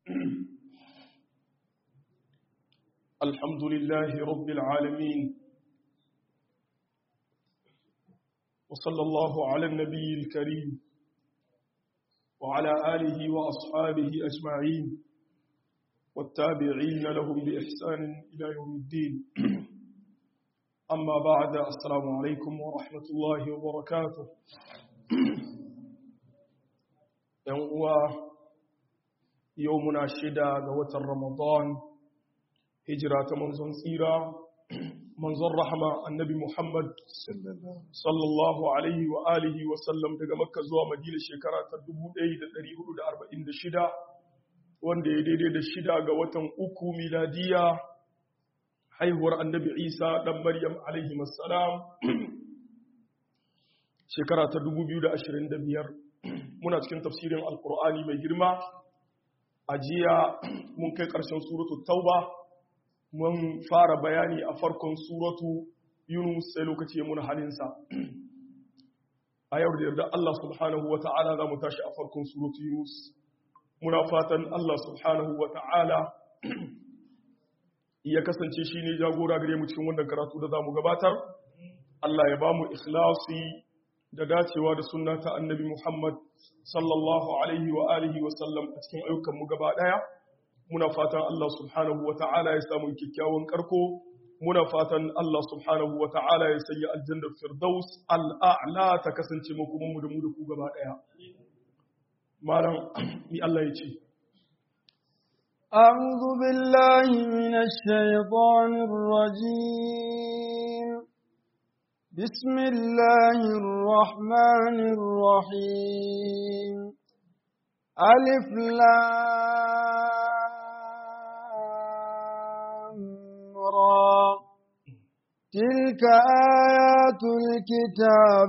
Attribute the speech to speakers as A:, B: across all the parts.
A: الحمد لله رب العالمين وصلى الله على النبي الكريم وعلى آله وأصحابه أجمعين والتابعين لهم بإحسان إلى يوم الدين أما بعد السلام عليكم ورحمة الله وبركاته يومنا الشدى قوة رمضان هجرة منزون سيرة منزون رحمة النبي محمد صلى الله عليه وآله وسلم daga Makka zuwa Madina shekara ta 1446 wanda ya daidai da shida ga watan uku miladiya haihuwar annabi Isa dan Maryam alaihi assalam shekara ta 2025 muna cikin tafsirin alkur'ani mai girma a jiya mun kai ƙarshen suratu tauba mun fara bayani a farkon suratu yunus sai lokaci mun halinsa a yau da yarda Allah subhanahu wa ta'ala za mu tashi a farkon suratu yunus muna fatan Allah subhanahu wa ta'ala ya kasance shi ne jagora gare mu cikin wannan karatu da za mu gabatar Allah ya ba mu ikhlasi da dacewa da sunna ta annabi Muhammad sallallahu alaihi wa alihi wa sallam a cikin ayyukanmu gaba daya muna fatan Allah subhanahu wa ta'ala ya samu kyakkyawan karko muna fatan Allah subhanahu wa ta'ala ya sanya aljannar firdaus al'a'la ta kasance mu kuma mu da mu da ku gaba daya malam ni Allah ya ce
B: أعوذ بالله من الشيطان الرجيم بسم الله الرحمن الرحيم ألف لام را تلك آيات الكتاب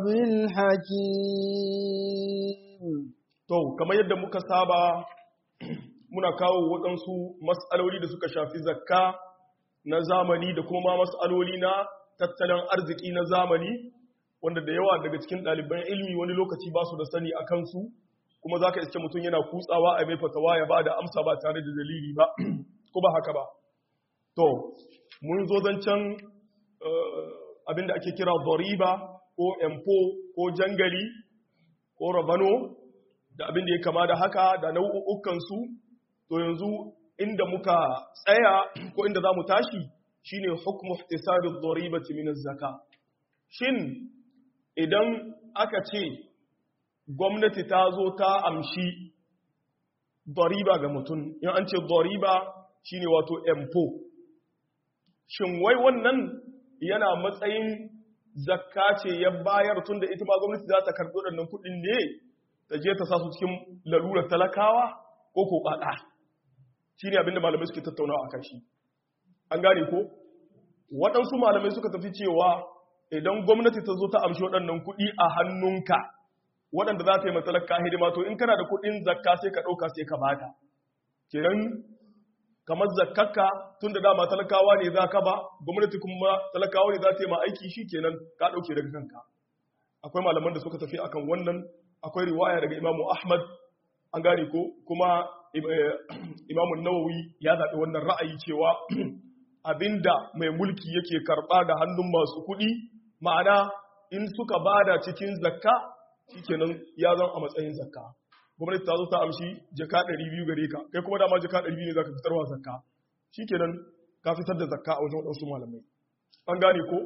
B: الحكيم
A: to kamar yadda muka saba muna kawo waɗansu mas'aloli da suka shafi zakka na zamani da kuma mas'aloli na tattalin arziki na zamani wanda da yawa daga cikin ɗaliban ilmi wani lokaci ba su da sani a kansu kuma za ka iske mutum yana kutsawa a mai fatawa ya ba da amsa ba tare da dalili ba ko ba haka ba to mun zo zancen abinda ake kira doriba ko empo ko jangali ko rabano da abinda ya kama da haka da nau'ukansu to yanzu inda muka tsaya ko inda za mu tashi shine hukmu ihtisabi ad-daribati min az-zaka shin idan aka ce gwamnati ta zo ta amshi dariba ga mutum in an ce dariba shine wato empo shin wai wannan yana matsayin zakka ce ya bayar tun da ita ma gwamnati za ta karɓi waɗannan kuɗin ne ta je ta sa su cikin lalurar talakawa ko ko ƙaƙa shi ne abinda malamai suke tattaunawa a kan shi an gane ko waɗansu malamai suka tafi cewa idan gwamnati ta zo ta amshi waɗannan kuɗi a hannunka waɗanda za ta yi matsalaka hidima to in kana da kuɗin zakka sai ka ɗauka sai ka bata kenan kamar zakkaka tun da dama talakawa ne za ka ba gwamnati kuma talakawa ne za ta yi ma aiki shi kenan ka ɗauke daga kanka akwai malaman da suka tafi akan wannan akwai riwaya daga imamu ahmad an gane ko kuma imamu nawawi ya zaɓi wannan ra'ayi cewa abinda mai mulki yake karɓa da hannun masu kuɗi ma'ana in suka bada cikin zakka shikenan ya zan a matsayin zakka gwamnati ta zo ta amshi jaka 200 gare ka kai kuma dama jaka 200 ne zaka fitarwa zakka shikenan ka fitar da zakka a wajen wadansu malamai an gane ko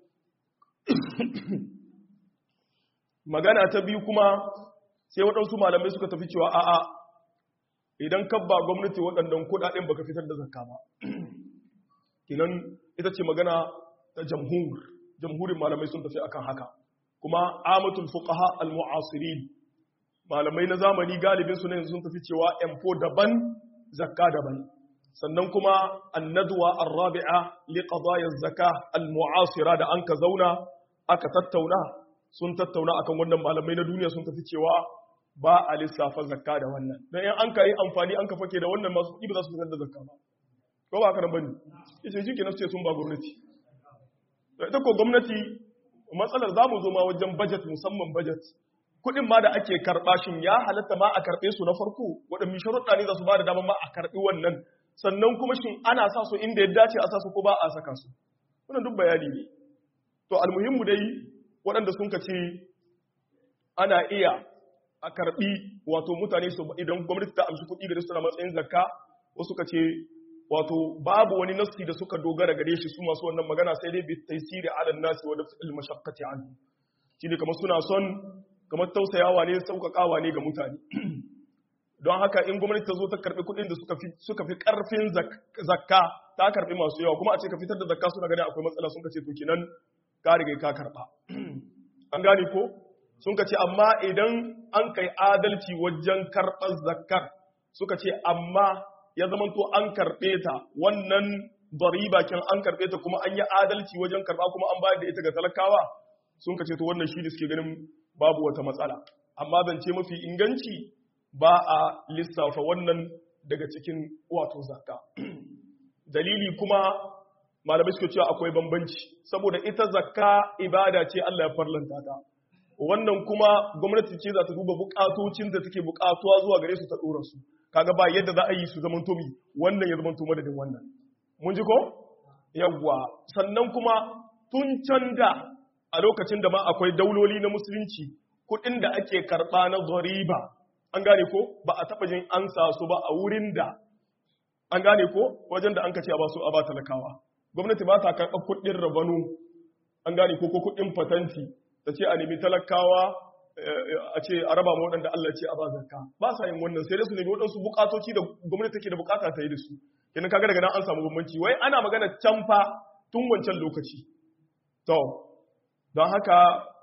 A: magana ta biyu kuma sai waɗansu malamai suka tafi cewa a'a idan ka ba gwamnati waɗannan kuɗaɗen baka fitar da zakka ba kinan ita ce magana ta jamhur jamhurin malamai sun tafi akan haka kuma amatul fuqaha al-mu'asirin malamai na zamani galibin su ne sun tafi cewa M4 daban zakka daban sannan kuma annadwa ar-rabi'a li qadaya az-zakah al-mu'asira da anka zauna aka tattauna sun tattauna akan wannan malamai na duniya sun tafi cewa ba a lissafa zakka da wannan dan in an kai amfani an ka fake da wannan masu kuɗi ba za su fitar da zakka ba ko ba haka nan bane yace shi kenan sai sun ba gwamnati ita ko gwamnati matsalar za mu zo ma wajen budget musamman budget kuɗin ma da ake karɓa shin ya halatta ma a karɓe su na farko waɗannan sharuɗa ne za su ba da damar ma a karɓi wannan sannan kuma shin ana sa su inda ya dace a sa su ko ba a saka su wannan duk bayani ne to almuhimmu dai waɗanda sun ka ce ana iya a karɓi wato mutane su idan gwamnati ta amshi kuɗi gare su na matsayin zakka wasu ka ce wato babu wani nasi da suka dogara gare shi su masu wannan magana sai dai bi taysiri ala nasi wa daf'il mashaqqati anhu shine kamar suna son kamar tausayawa ne sauƙaƙawa ne ga mutane don haka in gwamnati ta zo ta karɓi kuɗin da suka fi suka fi ƙarfin zakka ta karɓi masu yawa kuma a ce ka fitar da zakka suna ganin akwai matsala sun ka ce to kinan ka riga ka karɓa an gane ko sun ka ce amma idan an kai adalci wajen karɓar zakkar suka ce amma ya zama to an karɓe ta wannan dariba kin an karɓe ta kuma an yi adalci wajen karɓa kuma an bayar da ita ga talakawa sun ka ce to wannan shi da suke ganin babu wata matsala amma zance mafi inganci ba a lissafa wannan daga cikin wato zakka dalili kuma malamai suka cewa akwai bambanci saboda ita zakka ibada ce Allah ya farlanta ta wannan kuma gwamnati ce za ta duba bukatocin da take bukatuwa zuwa gare su ta dora su kaga ba yadda za a yi su zaman tomi wannan ya zaman to madadin wannan mun ji ko yawwa sannan kuma tun can da a lokacin da ma akwai dauloli na musulunci kuɗin da ake karɓa na zariba an gane ko ba a taɓa jin an sa su ba a wurin da an gane ko wajen da an kace a ba su a ba talakawa gwamnati ba ta karɓar kuɗin rabanu an gane ko ko kuɗin fatanti ta ce a nemi talakawa a ce a raba ma waɗanda Allah ce a ba zakka ba sa yin wannan sai dai su nemi waɗansu bukatoci da gwamnati take da bukata ta yi da su kenan kaga daga nan an samu bambanci wai ana magana can fa tun wancan lokaci to don haka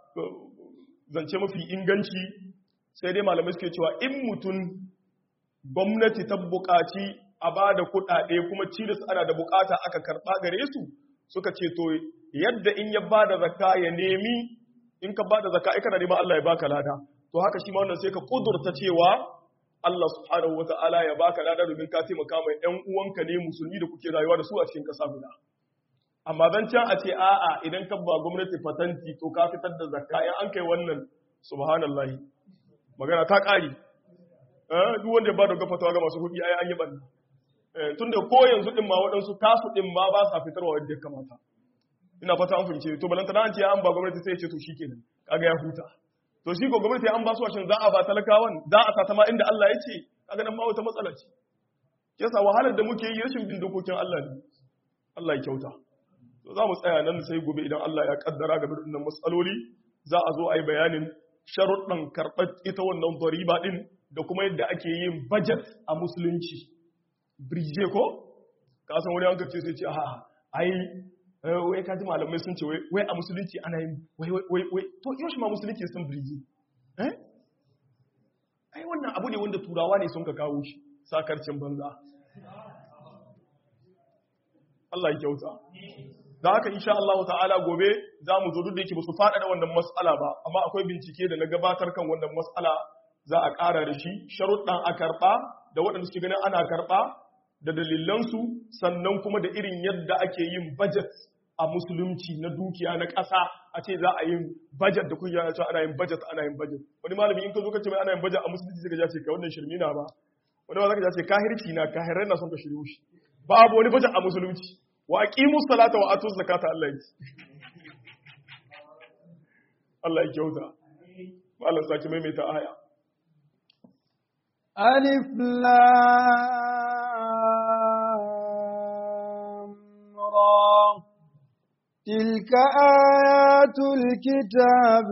A: zance mafi inganci sai dai malamai suke cewa in mutum gwamnati ta bukaci a ba da kuɗaɗe kuma cilis ana da bukata aka karɓa gare su suka ce to yadda in ya ba da zakka ya nemi in ka ba da zakka ai kana neman Allah ya baka lada to haka shi ma wannan sai ka kudurta cewa Allah subhanahu wata'ala ya baka lada domin ka taimaka mai ƴan uwanka ne musulmi da kuke rayuwa da su a cikin ƙasa guda amma dan can a ce a'a idan ka ba gwamnati fatanti to ka fitar da zakka in an kai wannan subhanallahi magana ta ƙari duk wanda ya ba da gafatawa ga masu kuɗi ai an yi ɓanna tun da ko yanzu ɗin ma waɗansu tasu ɗin ma ba sa fitarwa wadda ya kamata ina fata an fahimce to balanta na an ce an ba gwamnati sai ya ce to shi kenan kaga ya huta to shi ko gwamnati an ba su washin za a ba talakawan za a sata ma inda Allah ya ce kaga nan ma wata matsala ce yasa wahalar da muke yi rashin bin dokokin Allah ne Allah ya kyauta to za mu tsaya nan sai gobe idan Allah ya kaddara game da wannan matsaloli za a zo a yi bayanin sharuɗan karɓar ita wannan dariba ɗin da kuma yadda ake yin budget a musulunci birje ko ka san wani hankali sai ce a ai wai kaji malamai sun ce wai a musulunci ana yin wai wai wai to yau shi ma musulunci sun birje eh ai wannan abu ne wanda turawa ne sun ka kawo shi sakarcin banza Allah ya kyauta da haka insha Allah ta'ala gobe za mu zo duk da yake ba su faɗaɗa wannan mas'ala ba amma akwai bincike da na gabatar kan wannan mas'ala za a ƙara da shi sharuɗan a karɓa da waɗanda suke ganin ana karɓa da dalilansu sannan kuma da irin yadda ake yin budget a musulunci na dukiya na ƙasa a ce za a yin budget da kunya na cewa ana yin budget ana yin budget wani malami in ka zo ka ce mai ana yin budget a musulunci sai ka ce ka wannan shirmi na ba wani ma zaka ce kahirci na kahirai na son ka shiryo shi babu wani budget a musulunci wa aqimu salata wa atu zakata Allah ya Allah ya kyauta malam saki maimaita aya
B: ألف لام را تلك آيات الكتاب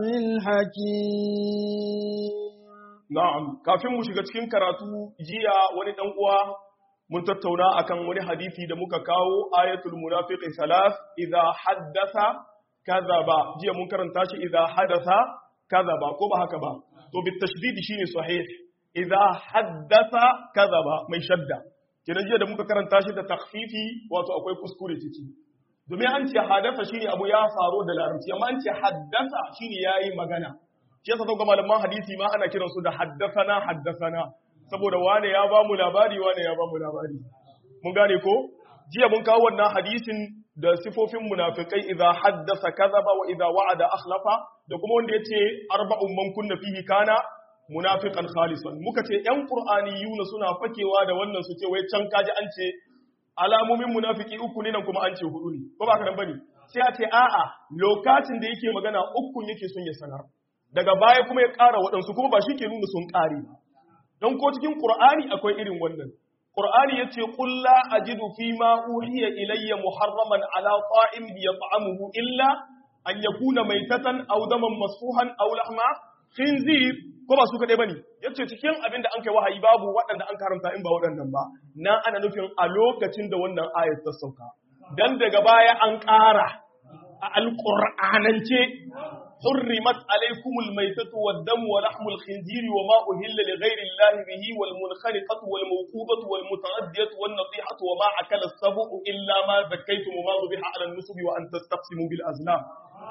B: الحكيم
A: na'am kafin mu shiga cikin karatu jiya wani dan uwa mun tattauna akan wani hadisi da muka kawo ayatul munafiqi salas idza haddatha kadhaba jiya mun karanta shi idza hadatha kadhaba ko ba haka ba to bit tashdid shine sahih idza haddatha kadhaba mai shadda kenan jiya da muka karanta shi da takhfifi wato akwai kuskure ciki domin an ce hadatha shine abu ya faru da larabci amma an ce haddatha shine yayi magana shi yasa ga malaman hadisi ma ana kiransu da haddathana haddathana saboda wane ya ba mu labari wane ya ba mu labari mun gane ko jiya mun kawo wannan hadisin da sifofin munafikai idza haddasa kadhaba wa idza wa'ada akhlafa da kuma wanda yace arba'un man kunna fihi kana munafiqan khalisan muka ce yan qur'aniyuna suna fakewa da wannan su ce wai can kaji an ce alamomin munafiki uku ne nan kuma an ce hudu ne ko ba ka nan bane sai a ce a'a lokacin da yake magana ukun yake son ya sanar daga baya kuma ya ƙara waɗansu kuma ba shi ke nuna sun ƙare ba don ko cikin qur'ani akwai irin wannan qur'ani yace qul la ajidu fi ma uhiya ilayya muharraman ala ta'im yat'amuhu illa an yakuna maytatan aw daman masfuhan aw lahma khinzir ko ba su kaɗai ba ne ya ce cikin abin da an kai wahayi babu waɗanda an karanta in ba waɗannan ba na ana nufin a lokacin da wannan ayat ta sauka dan daga baya an ƙara a alƙur'anance حرمت عليكم الميتة والدم ولحم الخنزير وما أهل لغير الله به والمنخنقة والموقوبة والمتردية والنطيحة وما أكل السبع إلا ما ذكيتم وما ذبح على النسب وأن تستقسموا بالأزلام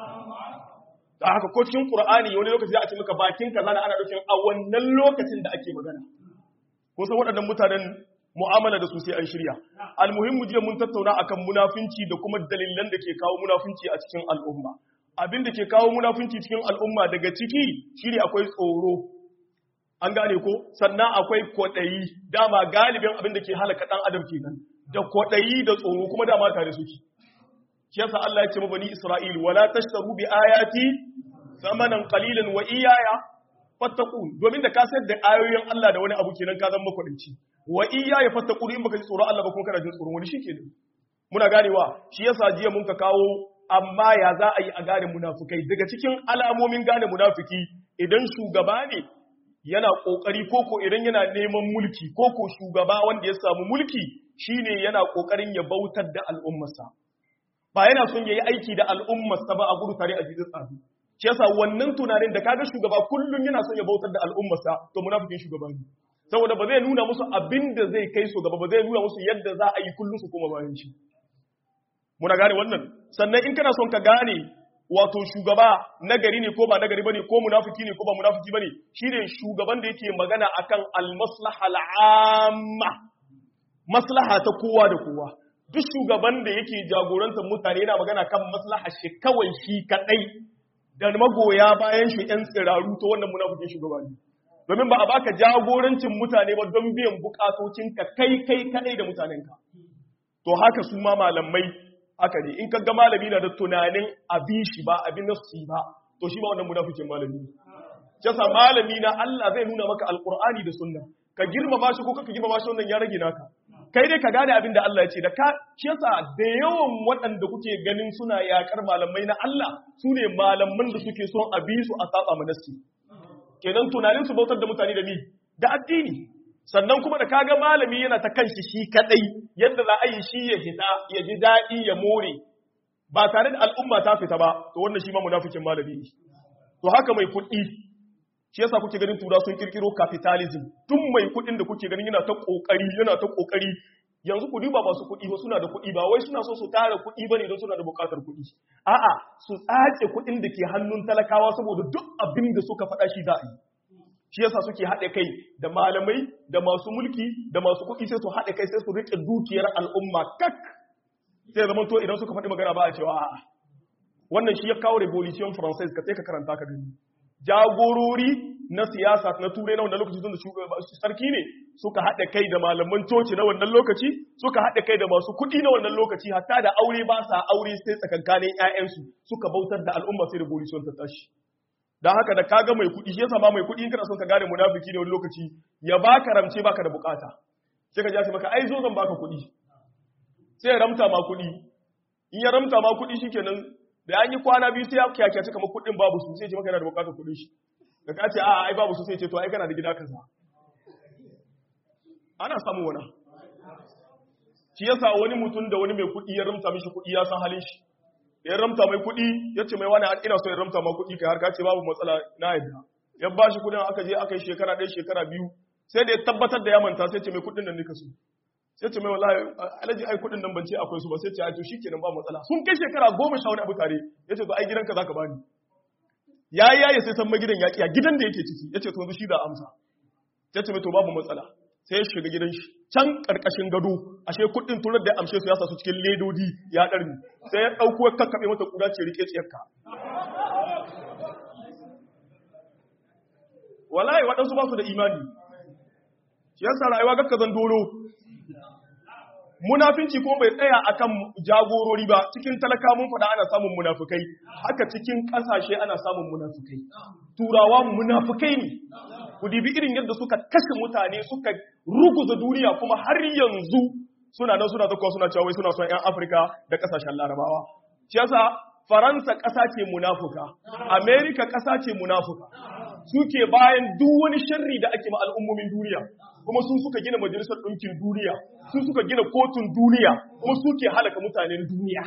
A: da haka ko cikin Qur'ani wani lokaci za a ce maka bakin kaza ana nufin a wannan lokacin da ake magana ko san waɗannan mutanen mu'amala da su sai an shirya almuhimmu jiya mun tattauna akan munafunci da kuma dalilan da ke kawo munafunci a cikin al'umma abin da ke kawo munafunci cikin al'umma daga ciki shine akwai tsoro an gane ko sannan akwai kwaɗayi dama galibin abin da ke halaka ɗan adam kenan da kwaɗayi da tsoro kuma dama tare suke shi yasa Allah ya ce bani Isra'il wala tashtaru bi ayati thamanan qalilan wa iyaya fattaqun domin da ka sayar da ayoyin Allah da wani abu kenan ka zama makwadinci wa iyaya fattaqun in baka ji tsoron Allah ba kuma kana jin tsoron wani shikenan muna ganewa shi yasa jiya mun ka kawo amma ya za a yi a gane munafukai daga cikin alamomin gane munafiki idan shugaba ne yana kokari koko idan yana neman mulki koko shugaba wanda ya samu mulki shine yana kokarin ya bautar da al'ummarsa ba yana son yayi aiki da al'ummarsa ba a gudu tare a jizin tsafi shi yasa wannan tunanin da kaga shugaba kullum yana son ya bautar da al'ummarsa to munafikin shugaba ne saboda ba zai nuna musu abin da zai kai su gaba ba zai nuna musu yadda za a yi kullum su koma bayan shi muna gane wannan sannan in kana son ka gane wato shugaba nagari ne ko ba nagari bane ko munafiki ne ko ba munafiki bane shine shugaban da yake magana akan al-maslaha al-amma maslaha ta kowa da kowa duk shugaban da yake jagorantar mutane yana magana kan maslaha shi kawai shi kadai da magoya bayan shi yan tsiraru to wannan munafikin shugaba ne domin ba a baka jagorancin mutane ba don biyan bukatocinka kai kai kadai da mutanenka to haka su ma malamai haka ne in ka ga malami na da tunanin abin shi ba abin nafsi ba to shi ba wannan munafikin malami ne jasa malami na Allah zai nuna maka alqur'ani da sunna ka girmama shi ko ka girmama shi wannan ya rage naka kai dai ka gane abin da Allah ya ce da ka shi yasa da yawan waɗanda kuke ganin suna yakar malamai na Allah su ne malaman da suke son a bi su a saba manasi kenan tunanin su bautar da mutane da ni da addini sannan kuma da kaga malami yana ta kanshi shi kadai yadda za a yi shi ya fita ya ji daɗi ya more ba tare da al'umma ta fita ba to wannan shi ma munafikin malami ne to haka mai kuɗi shi yasa kuke ganin tura sun kirkiro capitalism tun mai kuɗin da kuke ganin yana ta kokari yana ta kokari yanzu ku duba masu kuɗi ba suna da kuɗi ba wai suna so su tara kuɗi bane don suna da buƙatar kuɗi a'a su tsace kuɗin da ke hannun talakawa saboda duk abin da suka faɗa shi za a yi shi yasa suke haɗe kai da malamai da masu mulki da masu kuɗi sai su haɗe kai sai su riƙe dukiyar al'umma kak sai zaman to idan suka faɗi magana ba a cewa a'a wannan shi ya kawo revolution française ka sai ka karanta ka gani jagorori na siyasa na turai na wannan lokaci tun da sarki ne suka haɗe kai da malaman coci na wannan lokaci suka haɗe kai da masu kuɗi na wannan lokaci hatta da aure ba sa aure sai tsakankanin 'ya'yansu suka bautar da al'umma sai revolution ta tashi don haka da kaga mai kuɗi shi yasa ma mai kuɗi in kana son ka gane munafiki ne wani lokaci ya baka ramce baka da bukata sai ka ji maka ai zo zan baka kuɗi sai ya ramta ma kuɗi in ya ramta ma kuɗi shikenan da an yi kwana biyu sai ya kyakyace kamar kuɗin babu su sai ya ce maka yana da bukatar kuɗin shi da ka ce a'a ai babu su sai ya ce to ai kana da gida kaza ana samun wani shi yasa wani mutum da wani mai kuɗi ya ramta mishi kuɗi ya san halin shi ya ramta mai kuɗi ya ce mai wani ina so ya ramta ma kuɗi kai har ka ce babu matsala na yadda ya ba shi kuɗin aka je aka yi shekara ɗaya shekara biyu sai da ya tabbatar da ya manta sai ce mai kuɗin nan nika so sai ce mai wallahi alaji ai kuɗin nan ban ce akwai su ba sai ce ai to shikenan ba matsala sun kai shekara goma sha wani abu tare ya ce to ai gidanka zaka bani ya yi yaye sai san magidan ya kiya gidan da yake ciki ya ce to yanzu shi da amsa sai ce mai to babu matsala sai ya shiga gidan shi can karkashin gado ashe kuɗin turar da amshe su ya sa su cikin ledodi ya ɗarmi sai ya ɗauko ya kakkaɓe mata ƙuda ce rike tsiyarka wallahi waɗansu ba su da imani shi yasa rayuwa gakka zan doro munafinci ko bai tsaya akan jagorori ba cikin talaka mun faɗa ana samun munafukai haka cikin ƙasashe ana samun munafukai turawa munafukai ne ku dibi irin yadda suka kashe mutane suka ruguza duniya kuma har yanzu suna nan suna zakuwa suna cewa wai suna son 'yan afirka da ƙasashen larabawa shi yasa faransa ƙasa ce munafuka amerika ƙasa ce munafuka suke bayan duk wani sharri da ake ma al'ummomin duniya kuma sun suka gina majalisar ɗinkin duniya sun suka gina kotun duniya kuma suke halaka mutanen duniya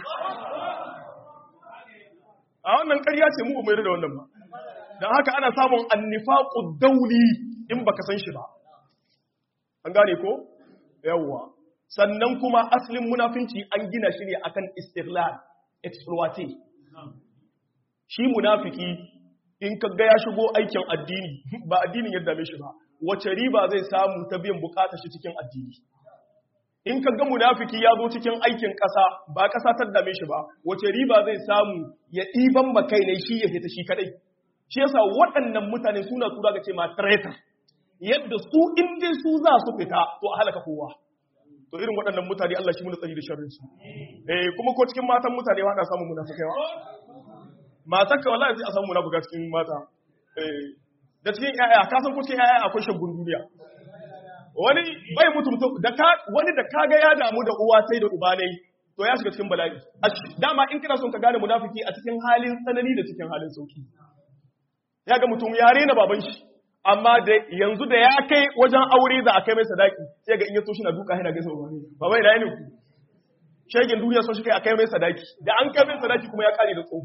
A: a wannan ƙarya ce mu mai da wannan ba don haka ana samun annifaƙu dauli in baka san shi ba an gane ko yawwa sannan kuma asalin munafinci an gina shi ne akan istiglal exploiting shi munafiki in ka ga ya shigo aikin addini ba addinin yadda mai shi ba wace riba zai samu ta biyan bukatar shi cikin addini in ka ga munafiki ya zo cikin aikin ƙasa ba ƙasa ta dame shi ba wace riba zai samu ya ɗiban makai ne shi ya fita shi kadai shi yasa waɗannan mutane suna tura ga ce ma traitor yadda su in dai su za su fita to a halaka kowa to irin waɗannan mutane Allah shi muna tsari da sharrin su eh kuma ko cikin matan mutane ba na samun munafikai ba matar ka wallahi sai a samu munafika cikin mata eh da cikin yaya ka san ko cikin yaya akwai shagun duniya wani bai mutu da ka wani da kaga ya damu da uwa sai da uba ne to ya shiga cikin bala'i dama in kana son ka gane munafiki a cikin halin tsanani da cikin halin sauki ya ga mutum ya rena baban shi amma da yanzu da ya kai wajen aure za a kai mai sadaki sai ga in ya so shi na duka yana gaisa ba baba ina ne ku shegin duniya so shi kai a kai mai sadaki da an kai mai sadaki kuma ya kare da tsohu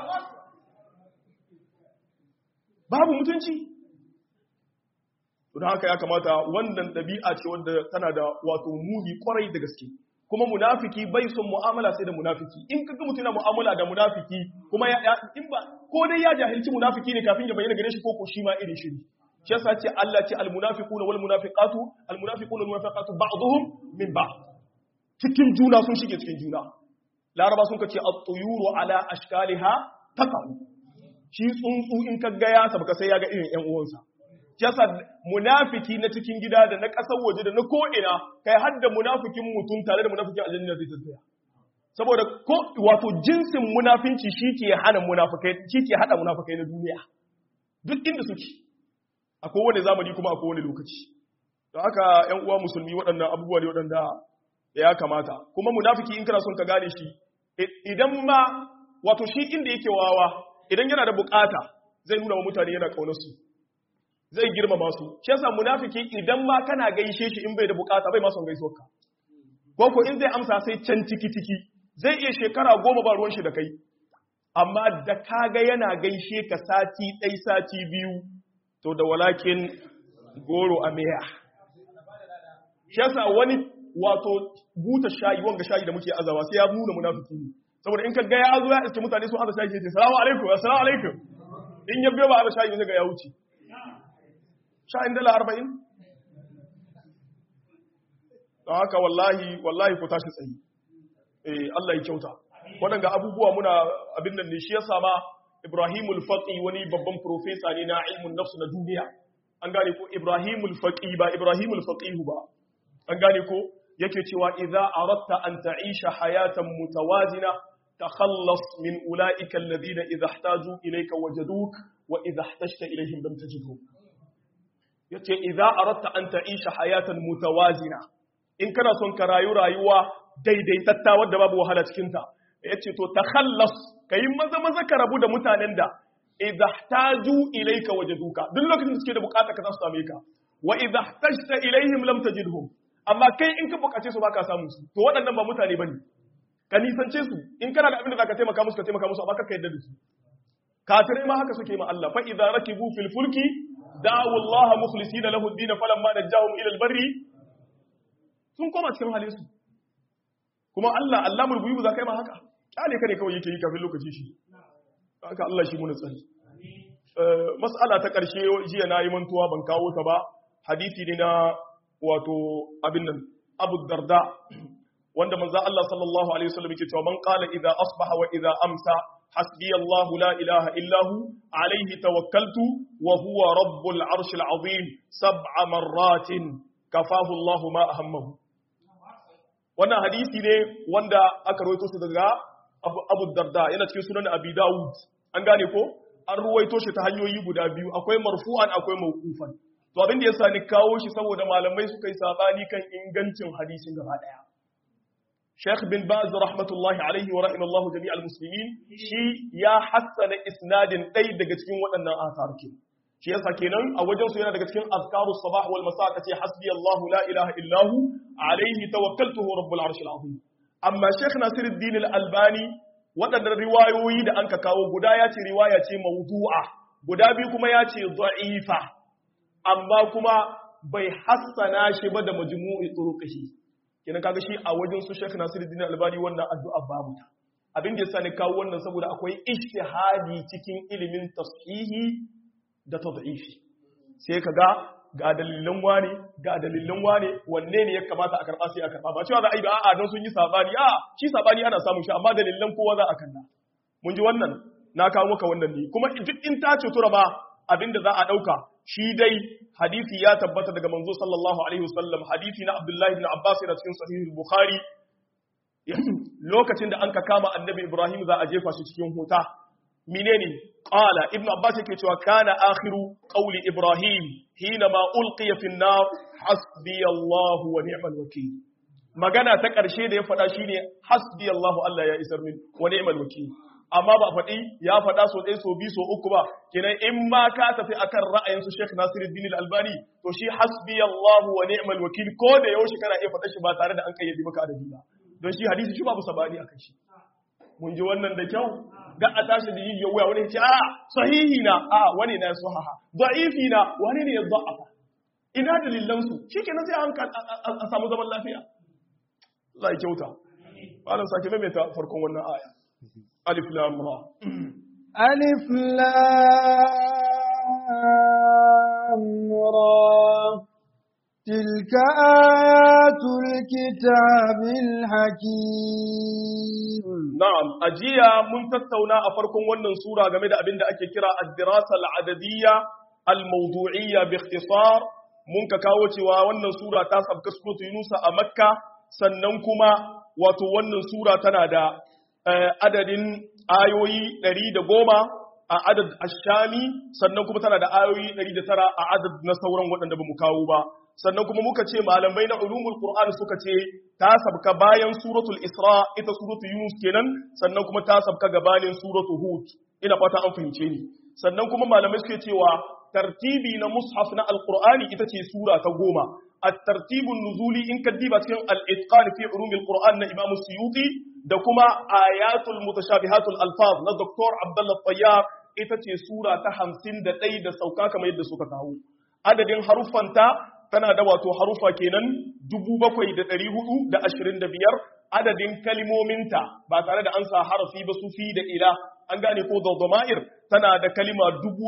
A: babu mutunci don haka ya kamata wannan ɗabi'a ce wanda tana da wato muni kwarai da gaske kuma munafiki bai son mu'amala sai da munafiki in ka ga mutum yana mu'amala da munafiki kuma ya in ba ko dai ya jahilci munafiki ne kafin ya bayyana gare shi ko ko shi ma irin shi ne shi yasa ce Allah ce almunafiquna wal munafiqatu almunafiquna wal munafiqatu ba'dhum min ba'd cikin juna sun shige cikin juna laraba sun kace at-tuyuru ala ashkaliha taqaw shi tsuntsu in ka ga ya sabka sai ya ga irin ƴan uwansa yasa munafiki na cikin gida da na ƙasar waje da na ko'ina kai har da munafikin mutum tare da munafikin aljanna zai tafiya saboda ko wato jinsin munafinci shi ke hana munafikai shi ke hada munafikai na duniya duk inda suke a kowane zamani kuma a kowane lokaci don haka ƴan uwa musulmi waɗannan abubuwa ne waɗanda ya kamata kuma munafiki in kana son ka gane shi idan ma wato shi inda yake wawa idan yana da bukata zai nuna wa mutane yana kaunar su zai girmama su shi yasa munafiki idan ma kana gaishe shi in bai da bukata bai ma son gaisuwar ka ko ko in zai amsa sai can ciki ciki zai iya shekara goma ba ruwan shi da kai amma da kaga yana gaishe ka sati ɗai sati biyu to da walakin goro a meya shi yasa wani wato buta shayi wanga shayi da muke azawa sai ya nuna munafiki ne saboda in ka ga ya zo ya iske mutane sun aza shayi sai salamu alaikum assalamu alaikum in ya biyo ba aza shayi ne ga ya wuce sha'in dala arba'in? don haka wallahi wallahi ku tashi tsayi eh Allah ya kyauta waɗanda abubuwa muna abin nan ne shi ya sama Ibrahimul Faqi wani babban profesa ne na ilmin nafsu na duniya an gane ko Ibrahimul Faqi ba Ibrahimul Faqih ba an gane ko yake cewa idza aratta an ta'isha hayatan mutawazina takhallas min ulaika alladhina idha ihtaju ilayka wajaduk wa idha ihtajta ilayhim lam tajidhum yace idza aratta an ta'isha hayatan mutawazina in kana son ka rayu rayuwa daidaitatta wadda babu wahala cikin ta yace to takhallas kai maza maza ka rabu da mutanen da idza ihtaju ilayka wajaduka duk lokacin da suke da bukata ka za su same ka wa idza ihtajta ilayhim lam tajidhum amma kai in ka bukace su baka samu su to waɗannan ba mutane bane ka nisance su in kana da abin da zaka taimaka musu ka taimaka musu amma ka yadda da su kafirai ma haka suke ma Allah fa idza rakibu fil fulki da'u Allah mukhlisina lahu ad-din falamma najahum ila al-barri sun koma cikin halin su kuma Allah Allahul ghuyub za kai ma haka kyale ka ne kawai yake yi kafin lokaci shi haka Allah shi mun tsari mas'ala ta karshe jiya na yi mantuwa ban kawo ta ba hadisi ne na wato abin nan Abu Darda wanda manzo Allah sallallahu alaihi wasallam yake cewa man qala idza asbaha wa idza amsa hasbi Allah la ilaha illa hu alayhi tawakkaltu wa huwa rabbul arshil azim sab'a marratin kafahu Allah ma ahammahu wannan hadisi ne wanda aka rawaito shi daga Abu Darda yana cikin sunan Abi Dawud an gane ko an ruwaito shi ta hanyoyi guda biyu akwai marfu'an akwai mawqufan to abin da yasa ni kawo shi saboda malamai suka yi sabani kan ingancin hadisin gaba daya Sheikh bin Baz rahmatullahi alaihi wa rahimallahu jami'al muslimin shi ya hassana isnadin ɗai daga cikin waɗannan asar ke shi yasa kenan a wajen su yana daga cikin azkarus sabah wal masa kace hasbi Allah la ilaha illahu alaihi tawakkaltu rabbul arshil azim amma Sheikh Nasiruddin al-Albani waɗannan riwayoyi da anka kawo guda ya ce riwaya ce mawdu'a guda biyu kuma ya ce da'ifa amma kuma bai hassana shi ba da majmu'i turuqihi kenan kaga shi a wajen su Sheikh Nasiruddin Albani wannan addu'a babu ta abin da yasa ne kawo wannan saboda akwai ijtihadi cikin ilimin tashihi da tad'ifi sai kaga ga dalilan wane ga dalilan wane wanne ne ya kamata a karba sai a karba ba cewa za a yi ba a'a don sun yi sabani a shi sabani ana samun shi amma dalilan kowa za a kalla mun ji wannan na kawo maka wannan ne kuma duk in ta ce tura ba abinda za a dauka shi dai hadisi ya tabbata daga manzo sallallahu alaihi wasallam hadisi na Abdullahi ibn Abbas yana cikin sahih Bukhari lokacin da an ka kama annabi Ibrahim za a jefa shi cikin huta menene qala ibn Abbas yake cewa kana akhiru qawli Ibrahim hina ma ulqiya fi an-nar hasbi Allah wa ni'mal wakeel magana ta ƙarshe da ya faɗa shine hasbi Allah Allah ya isar min wa ni'mal wakeel amma ba faɗi ya faɗa so ɗaya so biyu so uku ba kenan in ma ka tafi akan ra'ayin su Sheikh Nasiruddin Al-Albani to shi hasbi Allah wa ni'mal wakil ko da yaushe kana iya faɗa shi ba tare da an kayyade maka adadi ba don shi hadisi shi babu sabani akan shi mun ji wannan da kyau ga a tashi da yin wuya wani ce a sahihi na a wani na sahaha da'ifi na wani ne ya da'afa ina dalilan su shikenan sai an samu zaman lafiya Allah ya kyauta malam sake maimaita farkon wannan aya ألف لام را
B: ألف لام را تلك آيات الكتاب الحكيم
A: نعم أجيا من تتونا أفركم ونن سورة جميلة أبين أكي كرا الدراسة العددية الموضوعية باختصار mun ka kawo cewa wannan sura ta sabka suratu Yunusa a Makka sannan kuma wato wannan sura tana da adadin ayoyi ɗari da goma a adad ashami sannan kuma tana da ayoyi ɗari da tara a adad na sauran waɗanda ba mu kawo ba sannan kuma muka ce malamai na ulumul qur'an suka ce ta sabka bayan suratul isra ita suratul yunus kenan sannan kuma ta sabka gabanin suratul hud ina fata an fahimce ni sannan kuma malamai suke cewa tartibi na mushaf na alqur'ani ita ce sura ta goma الترتيب النزولي إن كديبا cikin الإتقان في علوم القرآن na Imam Suyuti da kuma ayatul mutashabihatul alfaz na Dr. Abdullah Tayyab ita ce sura ta 51 da sauka kamar yadda suka kawo adadin haruffanta tana da wato harufa kenan 7425 adadin kalimominta ba tare da an sa harafi ba su fi da ila an gane ko dhama'ir tana da kalima